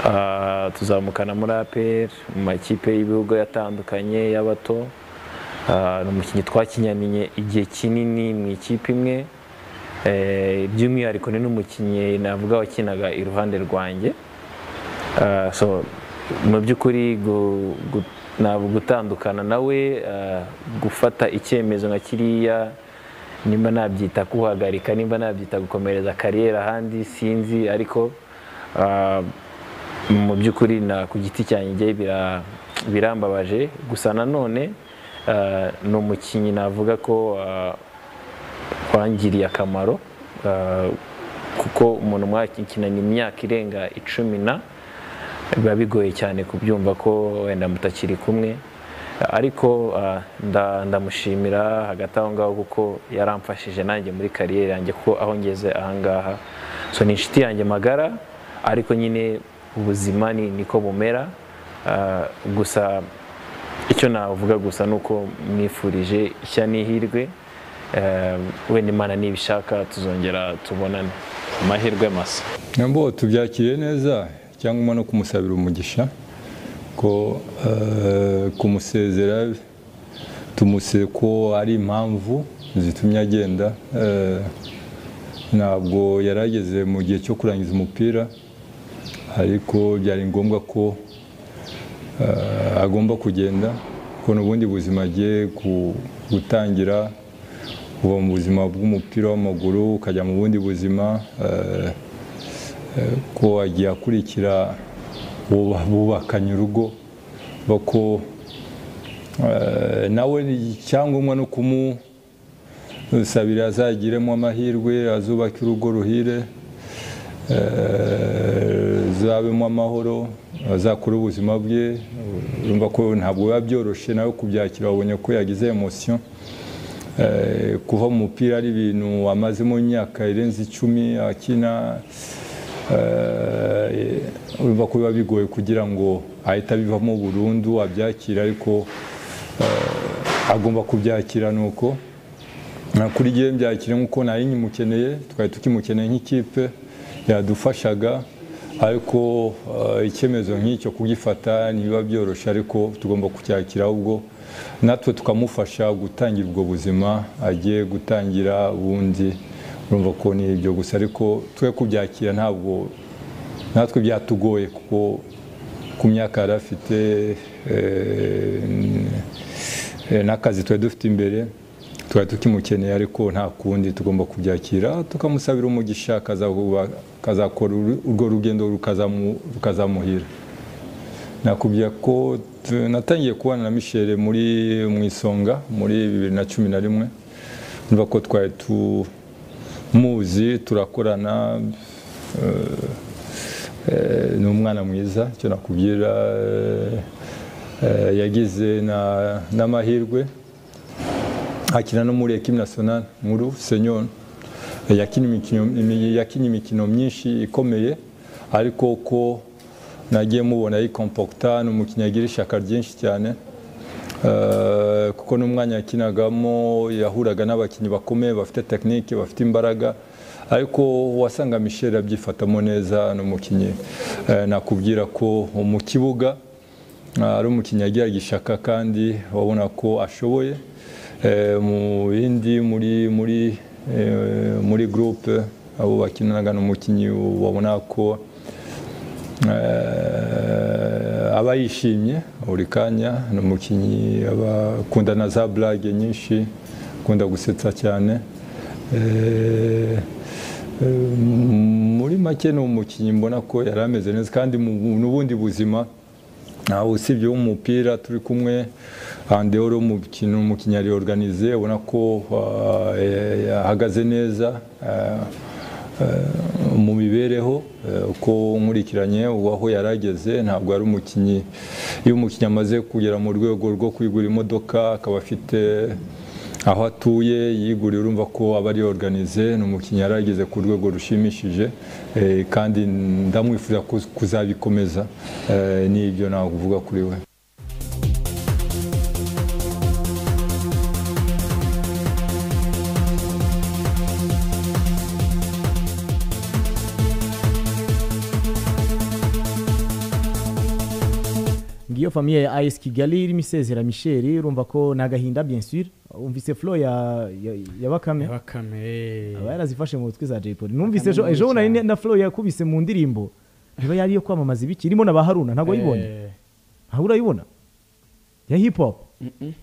Ah, tuzamukana muri apr mu makipe y'ibihugu yatandukanye y'abato Ah, ni umukinnyi twakinyaniye igihe kinini mu ikipe imwe Eh, by'umwihariko ni n'umukinnyi navuga wakinaga iruhande rwanjye Ah, so mu by'ukuri gu- gu- ntabwo gutandukana nawe ah, gufata icyemezo nka kiriya nimba nabyita kuhagarika nimba nabyita gukomereza kariyeri ahandi sinzi ariko ah, mu by'ukuri na ku giti cyanjye bira- birambabaje gusa nanone eh, ni umukinnyi navuga ko eh, wangiriye akamaro eh, kuko umuntu mwakinanye imyaka irenga icumi na biba bigoye cyane kubyumva ko wenda mutakiri kumwe ariko eh, nda- ndamushimira hagati aho ngaho kuko yaramfashije nanjye muri kariyeri yanjye kuko aho ngeze ahangaha so ni inshuti yanjye magara ariko nyine ubuzima ni niko bumera Ah, gusa icyo navuga gusa ni uko mwifurije ishya n'ihirwe Eh, wenda imana nibishaka tuzongera tubonane amahirwe masa nabo tubyakiriye neza cyangwa no kumusabira umugisha ko eh, kumusezera tumuseze ko ari impamvu zitumye agenda eh, ntabwo yari ageze mu gihe cyo kurangiza umupira ariko byari ngombwa ko eh, agomba kugenda ko n'ubundi buzima agiye ku- gutangira uba mu buzima bw'umupira w'amaguru ukajya mu bundi buzima eh, eh, ko agiye akurikira buba- bubakanye urugo bako eh, nawe icyangombwa no kumusabira azagiremo amahirwe azubake urugo ruhire eh, zabemo amahoro azakure ubuzima bwe urumva ko ntabwo biba byoroshye nawe kubyakira wabonye ko yagize emosiyo Eh, kuva mu mupira ari ibintu amazemo imyaka irenze icumi akina eh, urumva ko biba bigoye kugira ngo ahite abivamo burundu abyakire ariko eh, agomba kubyakira nuko Na kuri jye mbyakire nk'uko nari nyimukeneye twari tukimukeneye nk'ikipe yadufashaga ariko eh, icyemezo nk'icyo kugifata ntibiba byoroshye ariko tugomba kucyakira ahubwo natwe tukamufasha gutangira ubwo buzima agiye gutangira bundi urumva ko ni ibyo gusa ariko twe kubyakira ntabwo natwe byatugoye kuko ku myaka yari afite eh, eh, n'akazi twari dufite imbere twari tukimukeneye ariko nta kundi tugomba kubyakira tukamusabira umugisha akazahuba- akazakora uru- urwo rugendo rukazamu- rukazamuhira nakubwira ko tu- natangiye kubana na mishele muri mu isonga muri bibiri na cumi na rimwe urumva ko twari tumuzi turakorana eh, eh, ni umwana mwiza icyo nakubwira eh, eh, yagize na- n'amahirwe akina no muri ekipe nationale nkuru senyon yakinnye imikino imi- yakinnye imikino myinshi ikomeye ariko uko nagiye mubona yikompokita ni umukinnyi agira ishyaka ryinshi cyane Eh, kuko n'umwanya yakinagamo yahuraga n'abakinnyi bakomeye bafite tekinike bafite imbaraga ariko wasanga michel abyifatamo neza ni umukinnyi Eh, nakubwira ko mu kibuga Ah, ari umukinnyi yagiraga ishaka kandi wabona ko ashoboye Eh, mu bindi muri muri eh, muri groupe abo bakinanaga n'umukinnyi wabona ko eh, aba yishimye buri kanya ni umukinnyi aba akunda na za burage nyinshi akunda gusetsa cyane Eh, eh, muri make ni umukinnyi mbona ko yari ameze neza kandi mu bu- n'ubundi buzima nawe usibye w'umupira turi kumwe andehoro umukino umukinnyi yari organize ubona ko ah, eh, ahagaze neza ah, eh, mu mibereho eh, uko nkurikiranye aho yari ageze ntabwo ari umukinnyi iyo umukinnyi amaze kugera mu rwego rwo kwigura imodoka akaba afite aho atuye yiguriye urumva ko aba ari organize ni umukinnyi yari ageze ku rwego rushimishije eh, kandi ndamwifuza kuz- kuzabikomeza Eh, ni ibyo navuga kuri we ngiyo famiye ya ayisi kigali irimo isezera michel urumva ko ni agahinda bien sûr umvise flo ya ya- ya bakame aba yarazifashe mu butwi za jay polly numvise ejo Bakame ejo nini nari ne- na flo yakubise mu ndirimbo iba yari iyo kwamamaza ibiki irimo na ba haruna ntabwo wayibonye ntabwo urayibona ya hip hop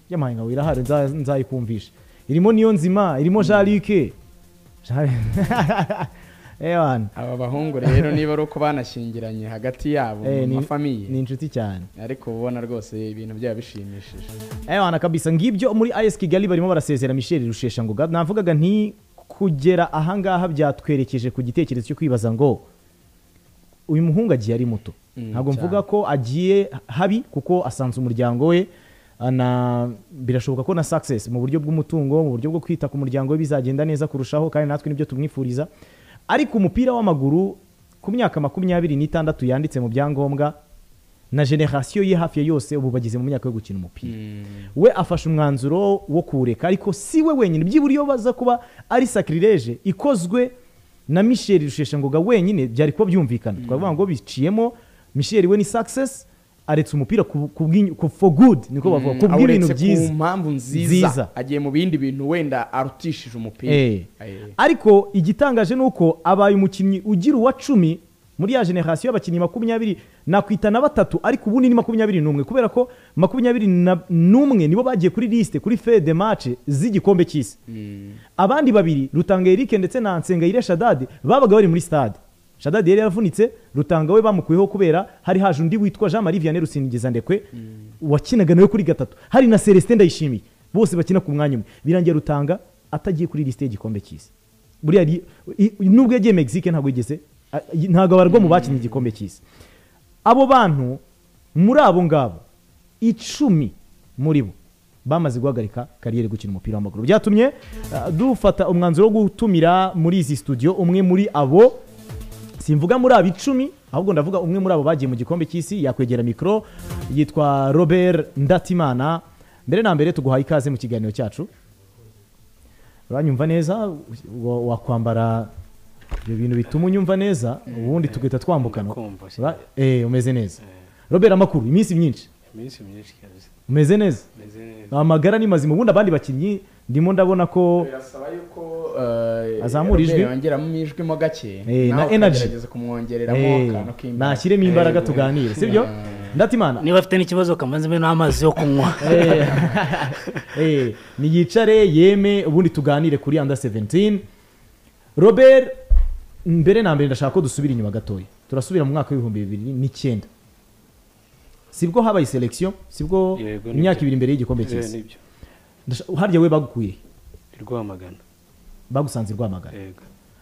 y'amahanga ngo irahari nza- nzayikumvisha irimo niyo nzima irimo jarike aba bahungu rero niba ari uko banashyingiranye hagati yabo Eh, ni- mu mafamiye ni inshuti cyane ariko ubona rwose ibintu byaba bishimishije ewana kabisa ngibyo muri as kigali barimo barasezera michel rusheshangoga navugaga nti kugera ahangaha byatwerekeje ku gitekerezo cyo kwibaza ngo uyu muhungu agiye ari muto Mm, ntabwo cyane. mvuga ko agiye habi kuko asanze umuryango we na birashoboka ko na success mu buryo bw'umutungo mu buryo bwo kwita ku muryango we bizagenda neza kurushaho kandi natwe nibyo tumwifuriza ariko umupira w'amaguru ku myaka makumyabiri n'itandatu yanditse mu byangombwa na generasiyo ye hafi ya yose ubu bageze mu myaka yo gukina umupira we afashe umwanzuro wo kuwureka ariko si we wenyine byibura iyo baza kuba ari sakirireje ikozwe na michel rusheshangoga wenyine byari kuba byumvikana twavuga ngo biciyemo michel we ni success aretse umupira ku, ku, bw'inyu- ku, for good niko bavuga ku Mm, bw'ibintu uretse byiza ku mpamvu nziza, Nziza. agiye mu bindi bintu wenda arutishije umupira Eh. Eh. ariko igitangaje ni uko abaye umukinnyi ugira uwa cumi muri ya generasiyo y'abakinnyi makumyabiri nakwita na batatu ariko ubundi ni makumyabiri n'umwe kubera ko makumyabiri na- n'umwe nibo bagiye kuri lisite kuri fe de mace z'igikombe cy'isi abandi babiri rutanga eric ndetse na nsengayire shadade babaga bari muri stade shadade yari yaravunitse rutanga we bamukuyeho kubera hari haje undi witwa jean marie vianney rusingiza ndekwe wakinaga nawe kuri gatatu hari na celestin ndayishimiye bose bakina ku mwanya umwe birangiye rutanga atagiye kuri lisite y'igikombe cy'isi buriya ri- i- nubwo yagiye mexique ntabwo yigeze a- i- ntabwo abarwa mu bakinnye igikombe cy'isi abo bantu muri abo ngabo icumi muri bo bamaze guhagarika kariyeri gukina umupira w'amaguru byatumye uh, dufata umwanzuro wo gutumira muri izi studio umwe muri abo simvuga muri abo icumi ahubwo ndavuga umwe muri abo bagiye mu gikombe cy'isi yakwegera mikoro yitwa robert ndatimana mbere na mbere tuguhaye ikaze mu kiganiro cyacu uranyumva neza wa- wakwambara ibyo bintu bituma unyumva neza ubundi tugahita twambukana Ura- eh, umeze neza robert amakuru iminsi myinshi iminsi myinshi cyane umeze neza Meze neza. amagara ni mazima ubundi abandi bakinnyi ndimo ndabona ko birasaba yuko eh, Azamura ijwi. Robert yongeramo ijwimo gake Eh, na nawe energy ukagerageza kumwongereramo Eh, akantu k'imbaraga. nashyiremo imbaraga Eh, tuganire sibyo ndatimana niba afite n'ikibazo kamanze mbe n'amazi yo kunywa Eh, eh, niyicare yeme ubundi tuganire kuri under 17 robert mbere na mbere ndashaka ko dusubira inyuma gatoya turasubira mu mwaka w'ibihumbi bibiri n'icyenda sibwo habaye selection sibwo Yego, nibyo. imyaka ibiri imbere y'igikombe Eh, cy'isi nibyo. Ndasha- harya we bagukuye he? i rwamagana bagusanze i rwamagana Yego.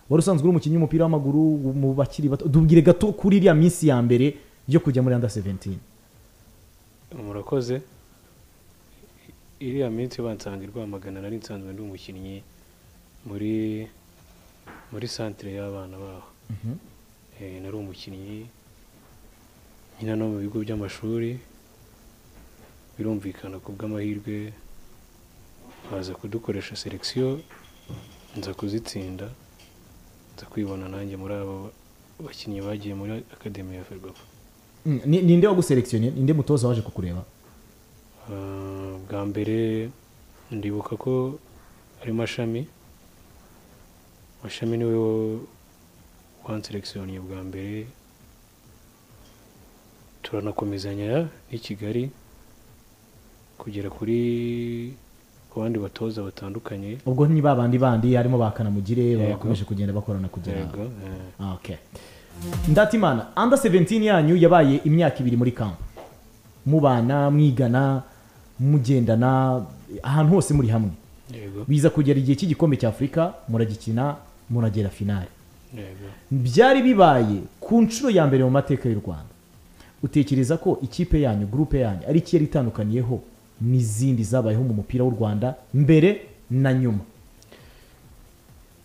wari usanzwe uri umukinnyi w'umupira w'amaguru mu bakiri bato dubwire gato kuri iriya minsi ya mbere yo kujya muri under 17 murakoze iriya minsi bansanga i rwamagana nari nsanzwe ndi umukinnyi muri muri santire y'abana baho Eh, nari umukinnyi nyina no mu bigo by'amashuri birumvikana ku bw'amahirwe baza kudukoresha selekisiyo nza kuzitsinda nza kwibona nanjye muri abo bakinnyi bagiye muri akademi ya ferwafa Mm, ni- ninde waguselekisiyonie ninde mutoza waje kukureba Ah, bwa mbere ndibuka ko ari mashami mashami niwe wanserekisiyoniye bwa mbere turanakomezanya n'i kigali kugera kuri ku bandi batoza batandukanye ubwo ni babandi bandi harimo ba kanamugire Yego. bakomeje kugenda bakorana kugera Yego, Ah, okay. ndatimana under 17 yanyu yabaye imyaka ibiri muri camp mubana mwigana mugendana ahantu hose muri hamwe yego biza kugera igihe cy'igikombe cy'afurika muragikina muragera finale yego byari bibaye ku nshuro ya mbere mu mateka y'u rwanda utekereza ko ikipe yanyu gurupe yanyu ari iki yari itandukaniyeho n'izindi zabayeho mu mupira w'u rwanda mbere na nyuma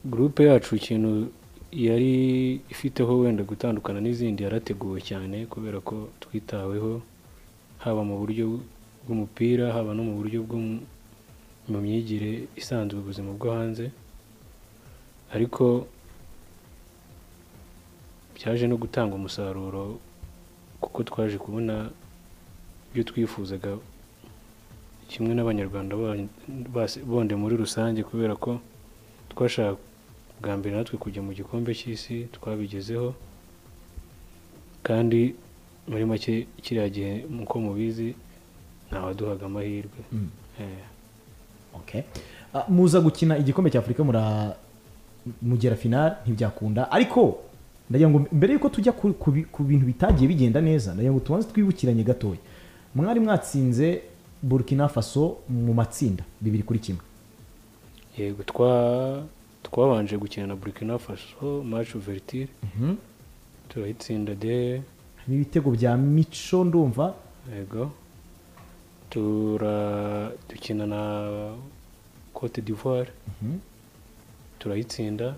gurupe yacu ikintu yari ifiteho wenda gutandukana n'izindi yarateguwe cyane kubera ko twitaweho haba mu buryo bw'umupira haba no mu buryo bwo mu- mu myigire isanzwe ubuzima bwo hanze ariko byaje no gutanga umusaruro kuko twaje kubona ibyo twifuzaga kimwe n'abanyarwanda ba- base- bonde muri rusange kubera ko twashaka bwa mbere natwe kujya mu gikombe cy'isi twabigezeho kandi muri make kiriya gihe nk'uko mubizi ntawaduhaga amahirwe Eh, Ah, muza gukina igikombe cy'afurika mura mugera finale ntibyakunda ariko ndagira ngo mbere y'uko tujya ku- ku bi- ku bintu bitagiye bigenda neza ndagira ngo tubanze twibukiranye gatoya mwari mwatsinze burkina faso mu matsinda bibiri kuri kimwe yego twa twabanje gukina na burkina faso match ouverture Mhm. turayitsinda de harimo ibitego bya mico ndumva yego tura dukina na cote d'ivoire Mhm. turayitsinda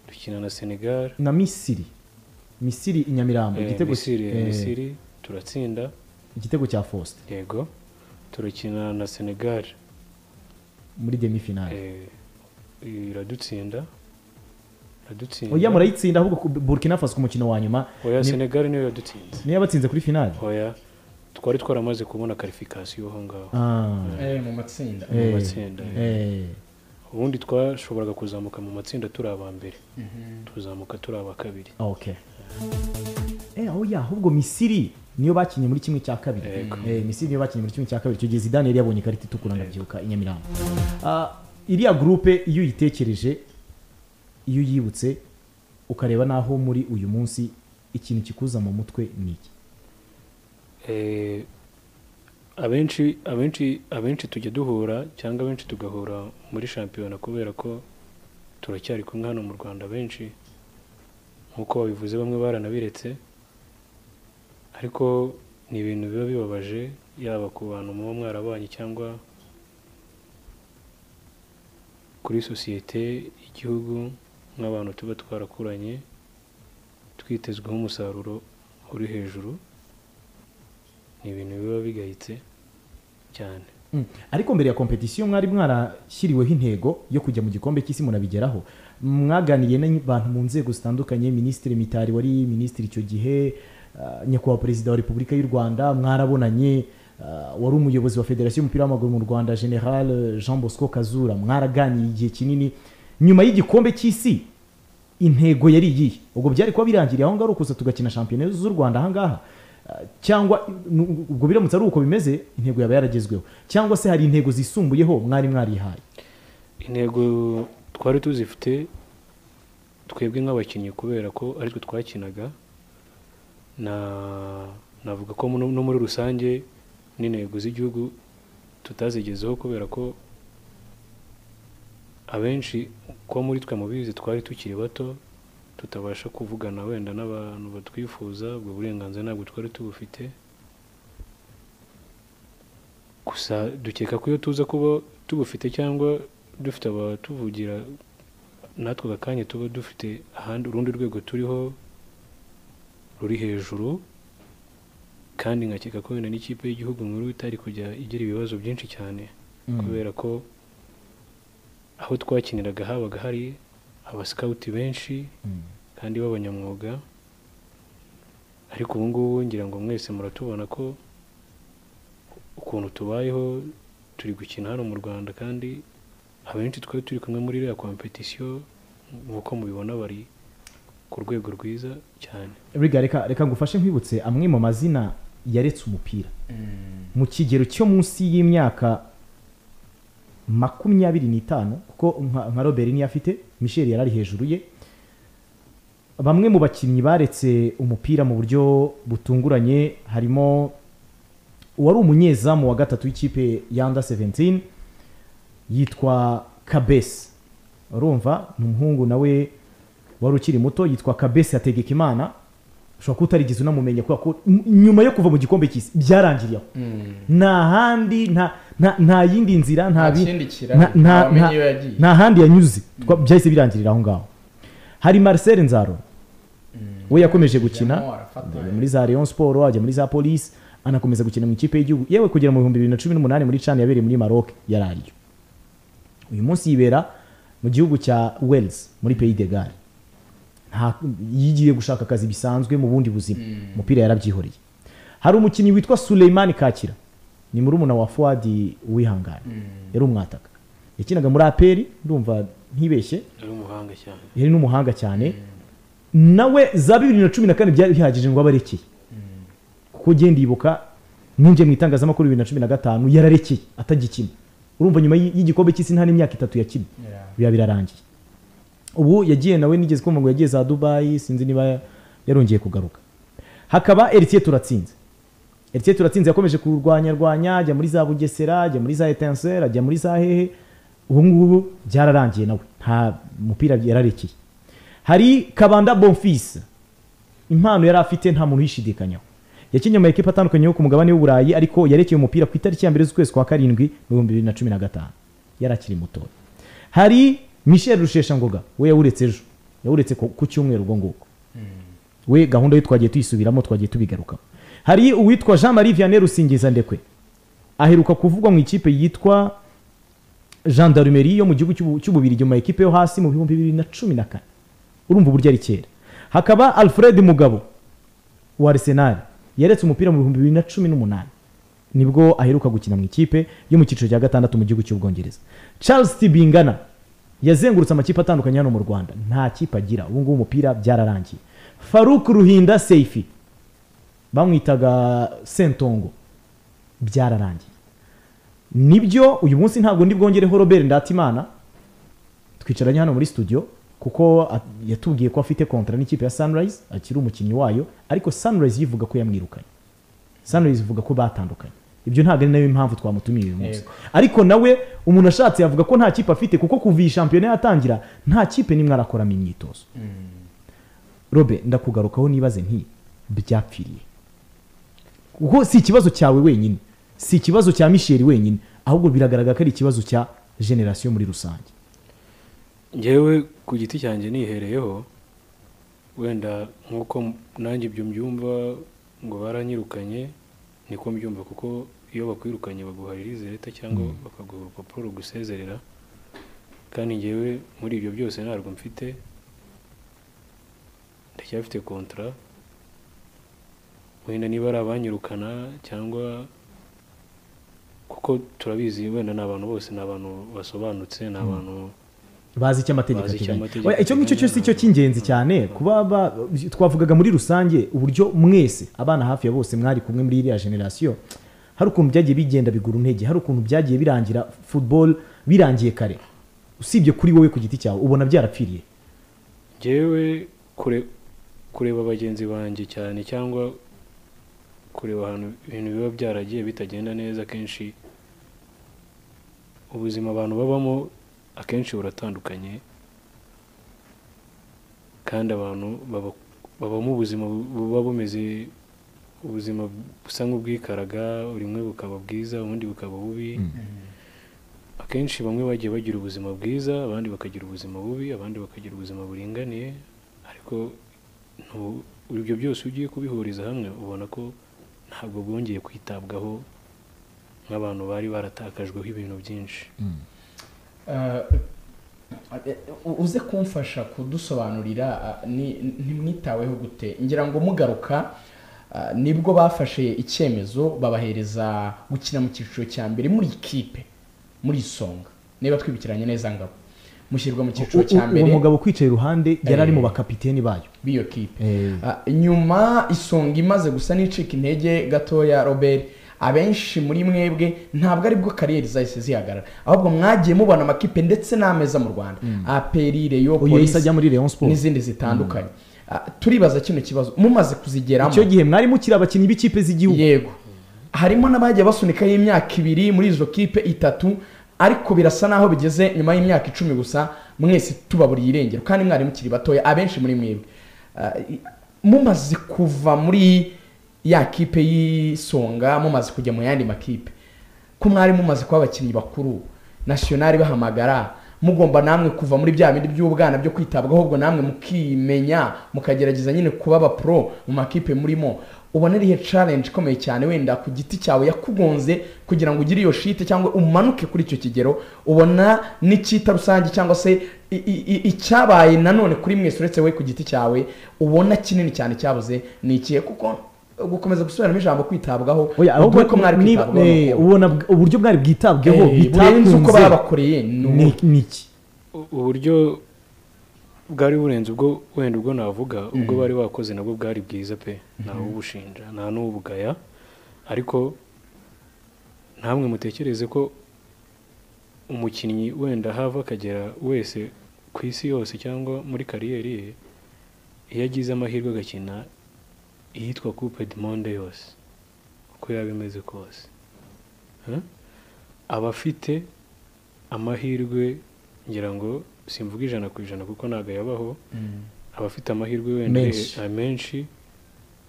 dukina na senegal na misiri misiri i nyamirambo Eh, igitego misiri eh, misiri turatsinda igitego cya faustin yego turakina na senegal muri demi finale Eh, iradutsinda iradutsinda oya murayitsinda ahubwo ku- burkina faso ku mukino wa nyuma oya ni- senegal niyo yadutsinze niyo yabatsinze kuri finale oya twari twaramaze kubona karifikasiyo aho ngaho Ah. Eh, Eh, mu matsinda. mu Eh, matsinda eh. ubundi twashoboraga kuzamuka mu matsinda turi aba mbere tuzamuka turi aba kabiri okay eh oya ahubwo misiri niyo bakinye muri kimwe cya kabiri eh misiri niyo bakinye muri kimwe cya kabiri icyo gihe zidane yari yabonye ikarita itukura ndabyibuka i nyamirambo Ah, iriya gurupe iyo uyitekereje iyo uyibutse ukareba n'aho muri uyu munsi ikintu kikuza mu mutwe ni iki Eh, abenshi abenshi abenshi tujya duhura cyangwa abenshi tugahura muri shampiyona kubera ko turacyari kumwe hano mu rwanda benshi nk'uko babivuze bamwe baranabiretse ariko ni ibintu biba bibabaje yaba ku bantu muba mwarabanye cyangwa kuri sosiyete y'igihugu nk'abantu tuba twarakuranye twitezweho umusaruro uri hejuru ni ibintu biba bigayitse cyane Mm. ariko mbere ya kompetisiyo mwari mwarashyiriweho intego yo kujya mu gikombe cy'isi murabigeraho mwaganiriye n'abantu mu nzego zitandukanye minisitiri mitari wari minisitiri icyo gihe ah, nyakubahwa perezida wa repubulika y'u rwanda mwarabonanye ah, wari umuyobozi wa federasiyo y'umupira w'amaguru mu rwanda general jean bosco kazura mwaraganiye igihe kinini nyuma y'igikombe cy'isi intego yari iyihe ubwo byari kuba birangiriye aho ngaho ari ukuza tugakina shampiyona z'u rwanda aha ngaha Ah, cyangwa nu- ubwo biramutse ari uko bimeze intego yaba yaragezweho cyangwa se hari intego zisumbuyeho mwari mwarihaye intego twari tuzifite twebwe nk'abakinnyi kubera ko aritwe twakinaga na navuga ko no no muri rusange n'intego z'igihugu tutazigezeho kubera ko abenshi kuba muri twe mubizi twari tukiri bato tutabasha kuvugana wenda n'abantu batwifuza ubwo burenganzira ntabwo twari tubufite gusa dukeka ko iyo tuza kuba tubufite cyangwa dufite abatuvugira natwe aka kanya tuba dufite ahandi urundi rwego turiho ruri hejuru kandi nkakeka ko wenda n'ikipe y'igihugu nkuru itari kujya igira ibibazo byinshi cyane Mm. kubera ko aho twakiniraga habaga hari abasikawuti benshi kandi b'abanyamwuga ariko ubu ngubu ngira ngo mwese muratubona ko ukuntu tubayeho turi gukina hano mu rwanda kandi abenshi twari turi kumwe muri iriya kompetisiyo nk'uko mubibona bari ku rwego rwiza cyane Riga, reka reka ngufashe nkwibutse amwe mu mazina yaretse umupira mu kigero cyo munsi y'imyaka makumyabiri n'itanu kuko nka nka robert niyo afite michel yari ari hejuru ye bamwe mu bakinnyi baretse umupira mu buryo butunguranye harimo uwari umunyezamu wa gatatu w'ikipe ya under 17 yitwa kabesi urumva ni umuhungu nawe wari ukiri muto yitwa kabesi ategeka imana ushobora kuba utarigeze unamumenya kubera ko n- nyuma yo kuva mu gikombe cy'isi byarangiriye aho nta handi nta nta- nta yindi nzira nta Nta bi- kindi kiraro, nta- nta- ntawamenya nta- iyo yagiye. nta handi yanyuze Twa- byahise birangirira aho ngaho hari marcel nzaro we yakomeje gukina muri za Rayon Sport ajya muri za Police anakomeza gukina mu ikipe y'igihugu yewe kugera mu bihumbi bibiri na cumi n'umunani muri Chan yabereye muri Maroc yari ariyo uyu munsi yibera mu gihugu cya Wales muri Pays de Galles nta yigiye gushaka akazi bisanzwe mu bundi buzima umupira yarabyihoreye hari umukinnyi witwa Suleimani Kakira ni murumuna wa Fuadi wihangane yari umwataka yakinaga muri APR ndumva ntibeshye ari umuhanga cyane yari n'umuhanga cyane nawe za bibiri na cumi na kane byari bihagije ngo abarekeye kuko ugenda yibuka ninjiye mu itangazamakuru bibiri na cumi na gatanu yararekeye atagikina urumva nyuma y'i- y'igikombe cy'isi nta n'imyaka itatu yakina biba birarangiye ubu yagiye nawe nigeze kumva ngo yagiye za dubayi sinzi niba yarongeye kugaruka hakaba eritiye turatsinze eritiye turatsinze yakomeje kurwanyarwanya ajya muri za bugesera ajya muri za etanseri ajya muri za hehe ubu ngubu byararangiye nawe nta mupira yararekeye hari kabanda bonfisi impano yari afite nta muntu uyishidikanyaho yakinnye mu ekipa atandukanye yo ku mugabane w'uburayi ariko yarekeye umupira ku itariki ya mbere z'ukwezi kwa karindwi mu bihumbi bibiri na cumi na gatanu yari akiri mutoya hari michel rusheshangoga we yawuretse ejo yawuretse ku ku cyumweru ubwo ngubwo we gahunda yo twagiye tuyisubiramo twagiye tubigarukaho hari uwitwa jean marie vianney rusingiza ndekwe aheruka kuvugwa mu ikipe yitwa gendarmerie yo mu gihugu cy'ubu- cy'ububirigi mu ma ekipe yo hasi mu bihumbi bibiri na cumi na kane urumva uburyo ari kera hakaba alfred mugabo wa arsenal yaretse umupira mu bihumbi bibiri na cumi n'umunani nibwo aheruka gukina mu ikipe yo mu cyiciro cya gatandatu mu gihugu cy'ubwongereza charles tibingana yazengurutse amakipe atandukanye hano mu rwanda nta kipe agira ubu ngubu umupira byararangiye faruk ruhinda seifi bamwitaga sentongo byararangiye nibyo uyu munsi ntabwo ndibwongereho robert ndatimana twicaranye hano muri studio kuko a- yatubwiye ko afite kontra n'ikipe ya sunrise akiri umukinnyi wayo ariko sunrise yivuga ko yamwirukanye sunrise ivuga ko batandukanye ibyo ntabwo ari nayo impamvu twamutumiye uyu munsi Yego. ariko nawe umuntu ashatse yavuga ko nta kipe afite kuko kuva iyi shampiyona yatangira nta kipe n'imwe arakoramo imyitozo robe ndakugarukaho nibaze nti byapfiriye kuko si ikibazo cyawe wenyine si ikibazo cya misheri wenyine ahubwo biragaragara ko ari ikibazo cya generasiyo muri rusange ngewe ku giti cyanjye nihereyeho wenda nk'uko m- nanjye ibyo mbyumva ngo baranyirukanye niko mbyumva kuko iyo bakwirukanye baguha leta cyangwa bakaguha urupapuro rugusezerera kandi ngewe muri ibyo byose ntabwo mfite ndacyafite kontara wenda niba ari abanyirukana cyangwa kuko turabizi wenda ni abantu bose ni abantu basobanutse ni abantu bazi icyo amategeko Bazi icyo ateganya amategeko Oya, icyo ngicyo ateganya, cyose cyo cy'ingenzi cyane kuba ba- twavugaga muri rusange uburyo mwese abana hafi ya bose mwari kumwe muri iriya generasiyo hari ukuntu byagiye bigenda bigura intege hari ukuntu byagiye birangira football birangiye kare usibye kuri wowe ku giti cyawe ubona byarapfiriye ngewe kure kureba bagenzi banjye cyane cyangwa kureba ahantu ibintu biba byaragiye bitagenda neza akenshi ubuzima abantu babamo akenshi buratandukanye kandi abantu baba- babamo ubuzima bu- buba bumeze ubuzima busa nk'ubwikaraga bumwe bukaba bwiza ubundi bukaba bubi akenshi bamwe bagiye bagira ubuzima bwiza abandi bakagira ubuzima bubi abandi bakagira ubuzima buringaniye ariko ntu- ibyo byose ugiye kubihuriza hamwe ubona ko ntabwo bwongeye kwitabwaho nk'abantu bari baratakajweho ibintu byinshi uze kumfasha kudusobanurira ah, ni- ntimwitaweho gute ngira ngo mugaruka ah, nibwo bafashe icyemezo babahereza gukina mu cyiciro cya mbere muri ikipe muri isonga niba twibukiranye neza ngabo mushyirwa mu cyiciro cya U- mbere uwo mugabo ukwicaye iruhande yari ari mu Eh. bakapiteni bayo b'iyo kipe Ah, nyuma isonga imaze gusa n'icika intege gatoya robert abenshi muri mwebwe ntabwo aribwo kariyeri zahise zihagarara ahubwo mwagiye mubona amakipe ndetse n'ameza mu rwanda aperi reyo Uyu yahise ajya muri Rayon Sports. n'izindi zitandukanye Ah, turibaza kino kibazo mumaze kuzigeramo icyo gihe mwari mukiri abakinnyi b'ikipe z'igihugu yego harimo n'abagiye basunikaho imyaka ibiri muri izo kipe itatu ariko birasa naho bigeze nyuma y'imyaka icumi gusa mwese tubaburiye irengero kandi mwari mukiri batoya abenshi muri mwebwe Ah, i- mumaze kuva muri ya kipe y'isonga mumaze kujya mu yandi makipe ko mwari mumaze kuba abakinnyi bakuru nasiyonari bahamagara mugomba namwe kuva muri bya bindi by'ubwana byo kwitabwaho ubwo namwe mukimenya mukagerageza nyine kuba abapuro mu makipe murimo ubona arihe challenge ikomeye cyane wenda ku giti cyawe yakugonze kugira ngo ugire iyo shite cyangwa umanuke kuri icyo kigero ubona n'icyita rusange cyangwa se i- i- i- icyabaye nanone kuri mwese uretse we ku giti cyawe ubona kinini cyane cyabuze ni ikihe kuko gukomeza gusubiramo ijambo kwitabwaho Oya, ahubwo uko mwari ni- kwitabwaho eh, n'uko- ubona bw- uburyo mwari bwitabweho Eh, burenze uko babakoreye, ni ubu. ni- ni iki U- uburyo bwari burenze ubwo wenda ubwo navuga ubwo Mhm. bari bakoze nabwo bwari bwiza pe nta Mhm. ubushinja nta n'ubugaya ariko namwe mutekereze ko umukinnyi wenda hava akagera wese ku isi yose cyangwa muri kariyeri ye iyo agize amahirwe agakina iyitwa coupe du monde yose uko yaba imeze kose Huh? aba afite amahirwe ngira ngo simvuga ijana ku ijana kuko ntabwo yabaho aba afite amahirwe wenda Menshi. eh, menshi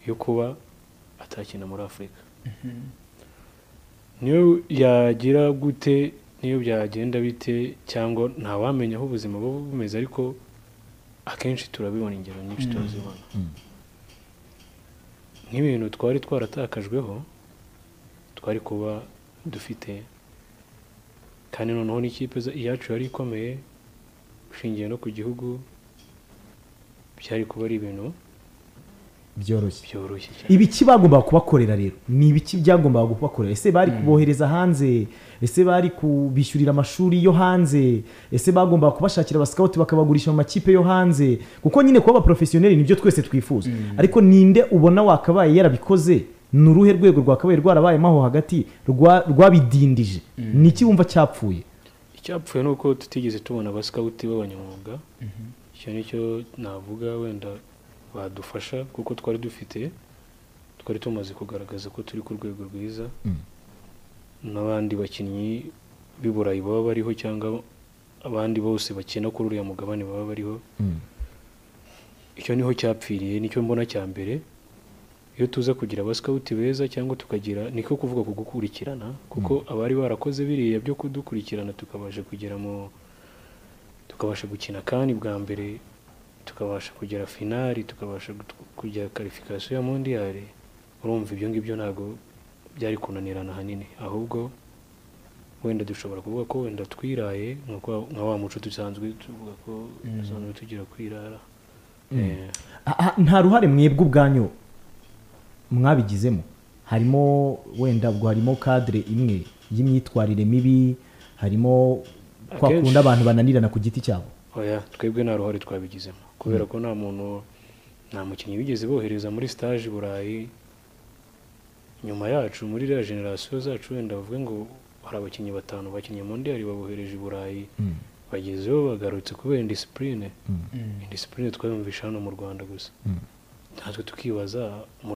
yo kuba atakina muri afurika niyo yagira gute niyo byagenda bite cyangwa ntawamenya aho ubuzima buba bumeze ariko akenshi turabibona ingero nyinshi Mm. turazibona Mm. nk'ibintu twari twaratakajweho twari kuba dufite kandi noneho n'ikipe za- iyacu yari ikomeye ushingiye no ku gihugu byari kuba ari ibintu byoroshye byoroshye ibiki bagombaga kubakorera rero ni ibiki byagombaga kubakorera ese bari Mm. kubohereza hanze ese bari kubishyurira amashuri yo hanze ese bagombaga kubashakira abasikawuti bakabagurisha mu makipe yo hanze kuko nyine kuba abaporofesiyoneri nibyo twese twifuza ariko ninde ubona wakabaye yarabikoze ni uruhe rwego rwakabaye rwarabayemo aho hagati rwa- rwabidindije ni iki wumva cyapfuye icyapfuye ni uko tutigeze tubona abasikawuti b'abanyamwuga icyo ni cyo navuga wenda badufasha kuko twari dufite twari tumaze kugaragaza ko turi ku rwego rwiza n'abandi bakinnyi b'i burayi baba bariho cyangwa abandi bose bakina kuri uriya mugabane baba bariho icyo niho cyapfiriye nicyo mbona cya mbere iyo tuza kugira abasikawuti beza cyangwa tukagira niko kuvuga ku gukurikirana kuko abari barakoze biriya byo kudukurikirana tukabasha kugera mu tukabasha gukina kandi bwa mbere tukabasha kugera finali tukabasha gut- kujya karifikasiyo ya mondiyari urumva ibyo ngibyo ntabwo byari kunanirana ahanini ahubwo wenda dushobora kuvuga ko wenda twiraye nk'uko nka wa muco dusanzwe tuvuga ko dusanzwe tugira kwirara Eh, Ah, ah, nta ruhare mwebwe ubwanyu mwabigizemo harimo wenda ubwo harimo kadire imwe y'imyitwarire mibi harimo kwa Akenshi- kundi abantu bananirana ku giti cyabo oya twebwe nta ruhare twabigizemo kubera ko nta muntu nta mukinnyi bigeze bohereza muri stage i burayi nyuma yacu muri iriya generasiyo zacu wenda bavuge ngo hari abakinnyi batanu bakinnye mondiyari babohereje i burayi bagezeyo bagarutse kubera indisipurine indisipurine twayumvisha hano mu rwanda gusa natwe tukibaza mu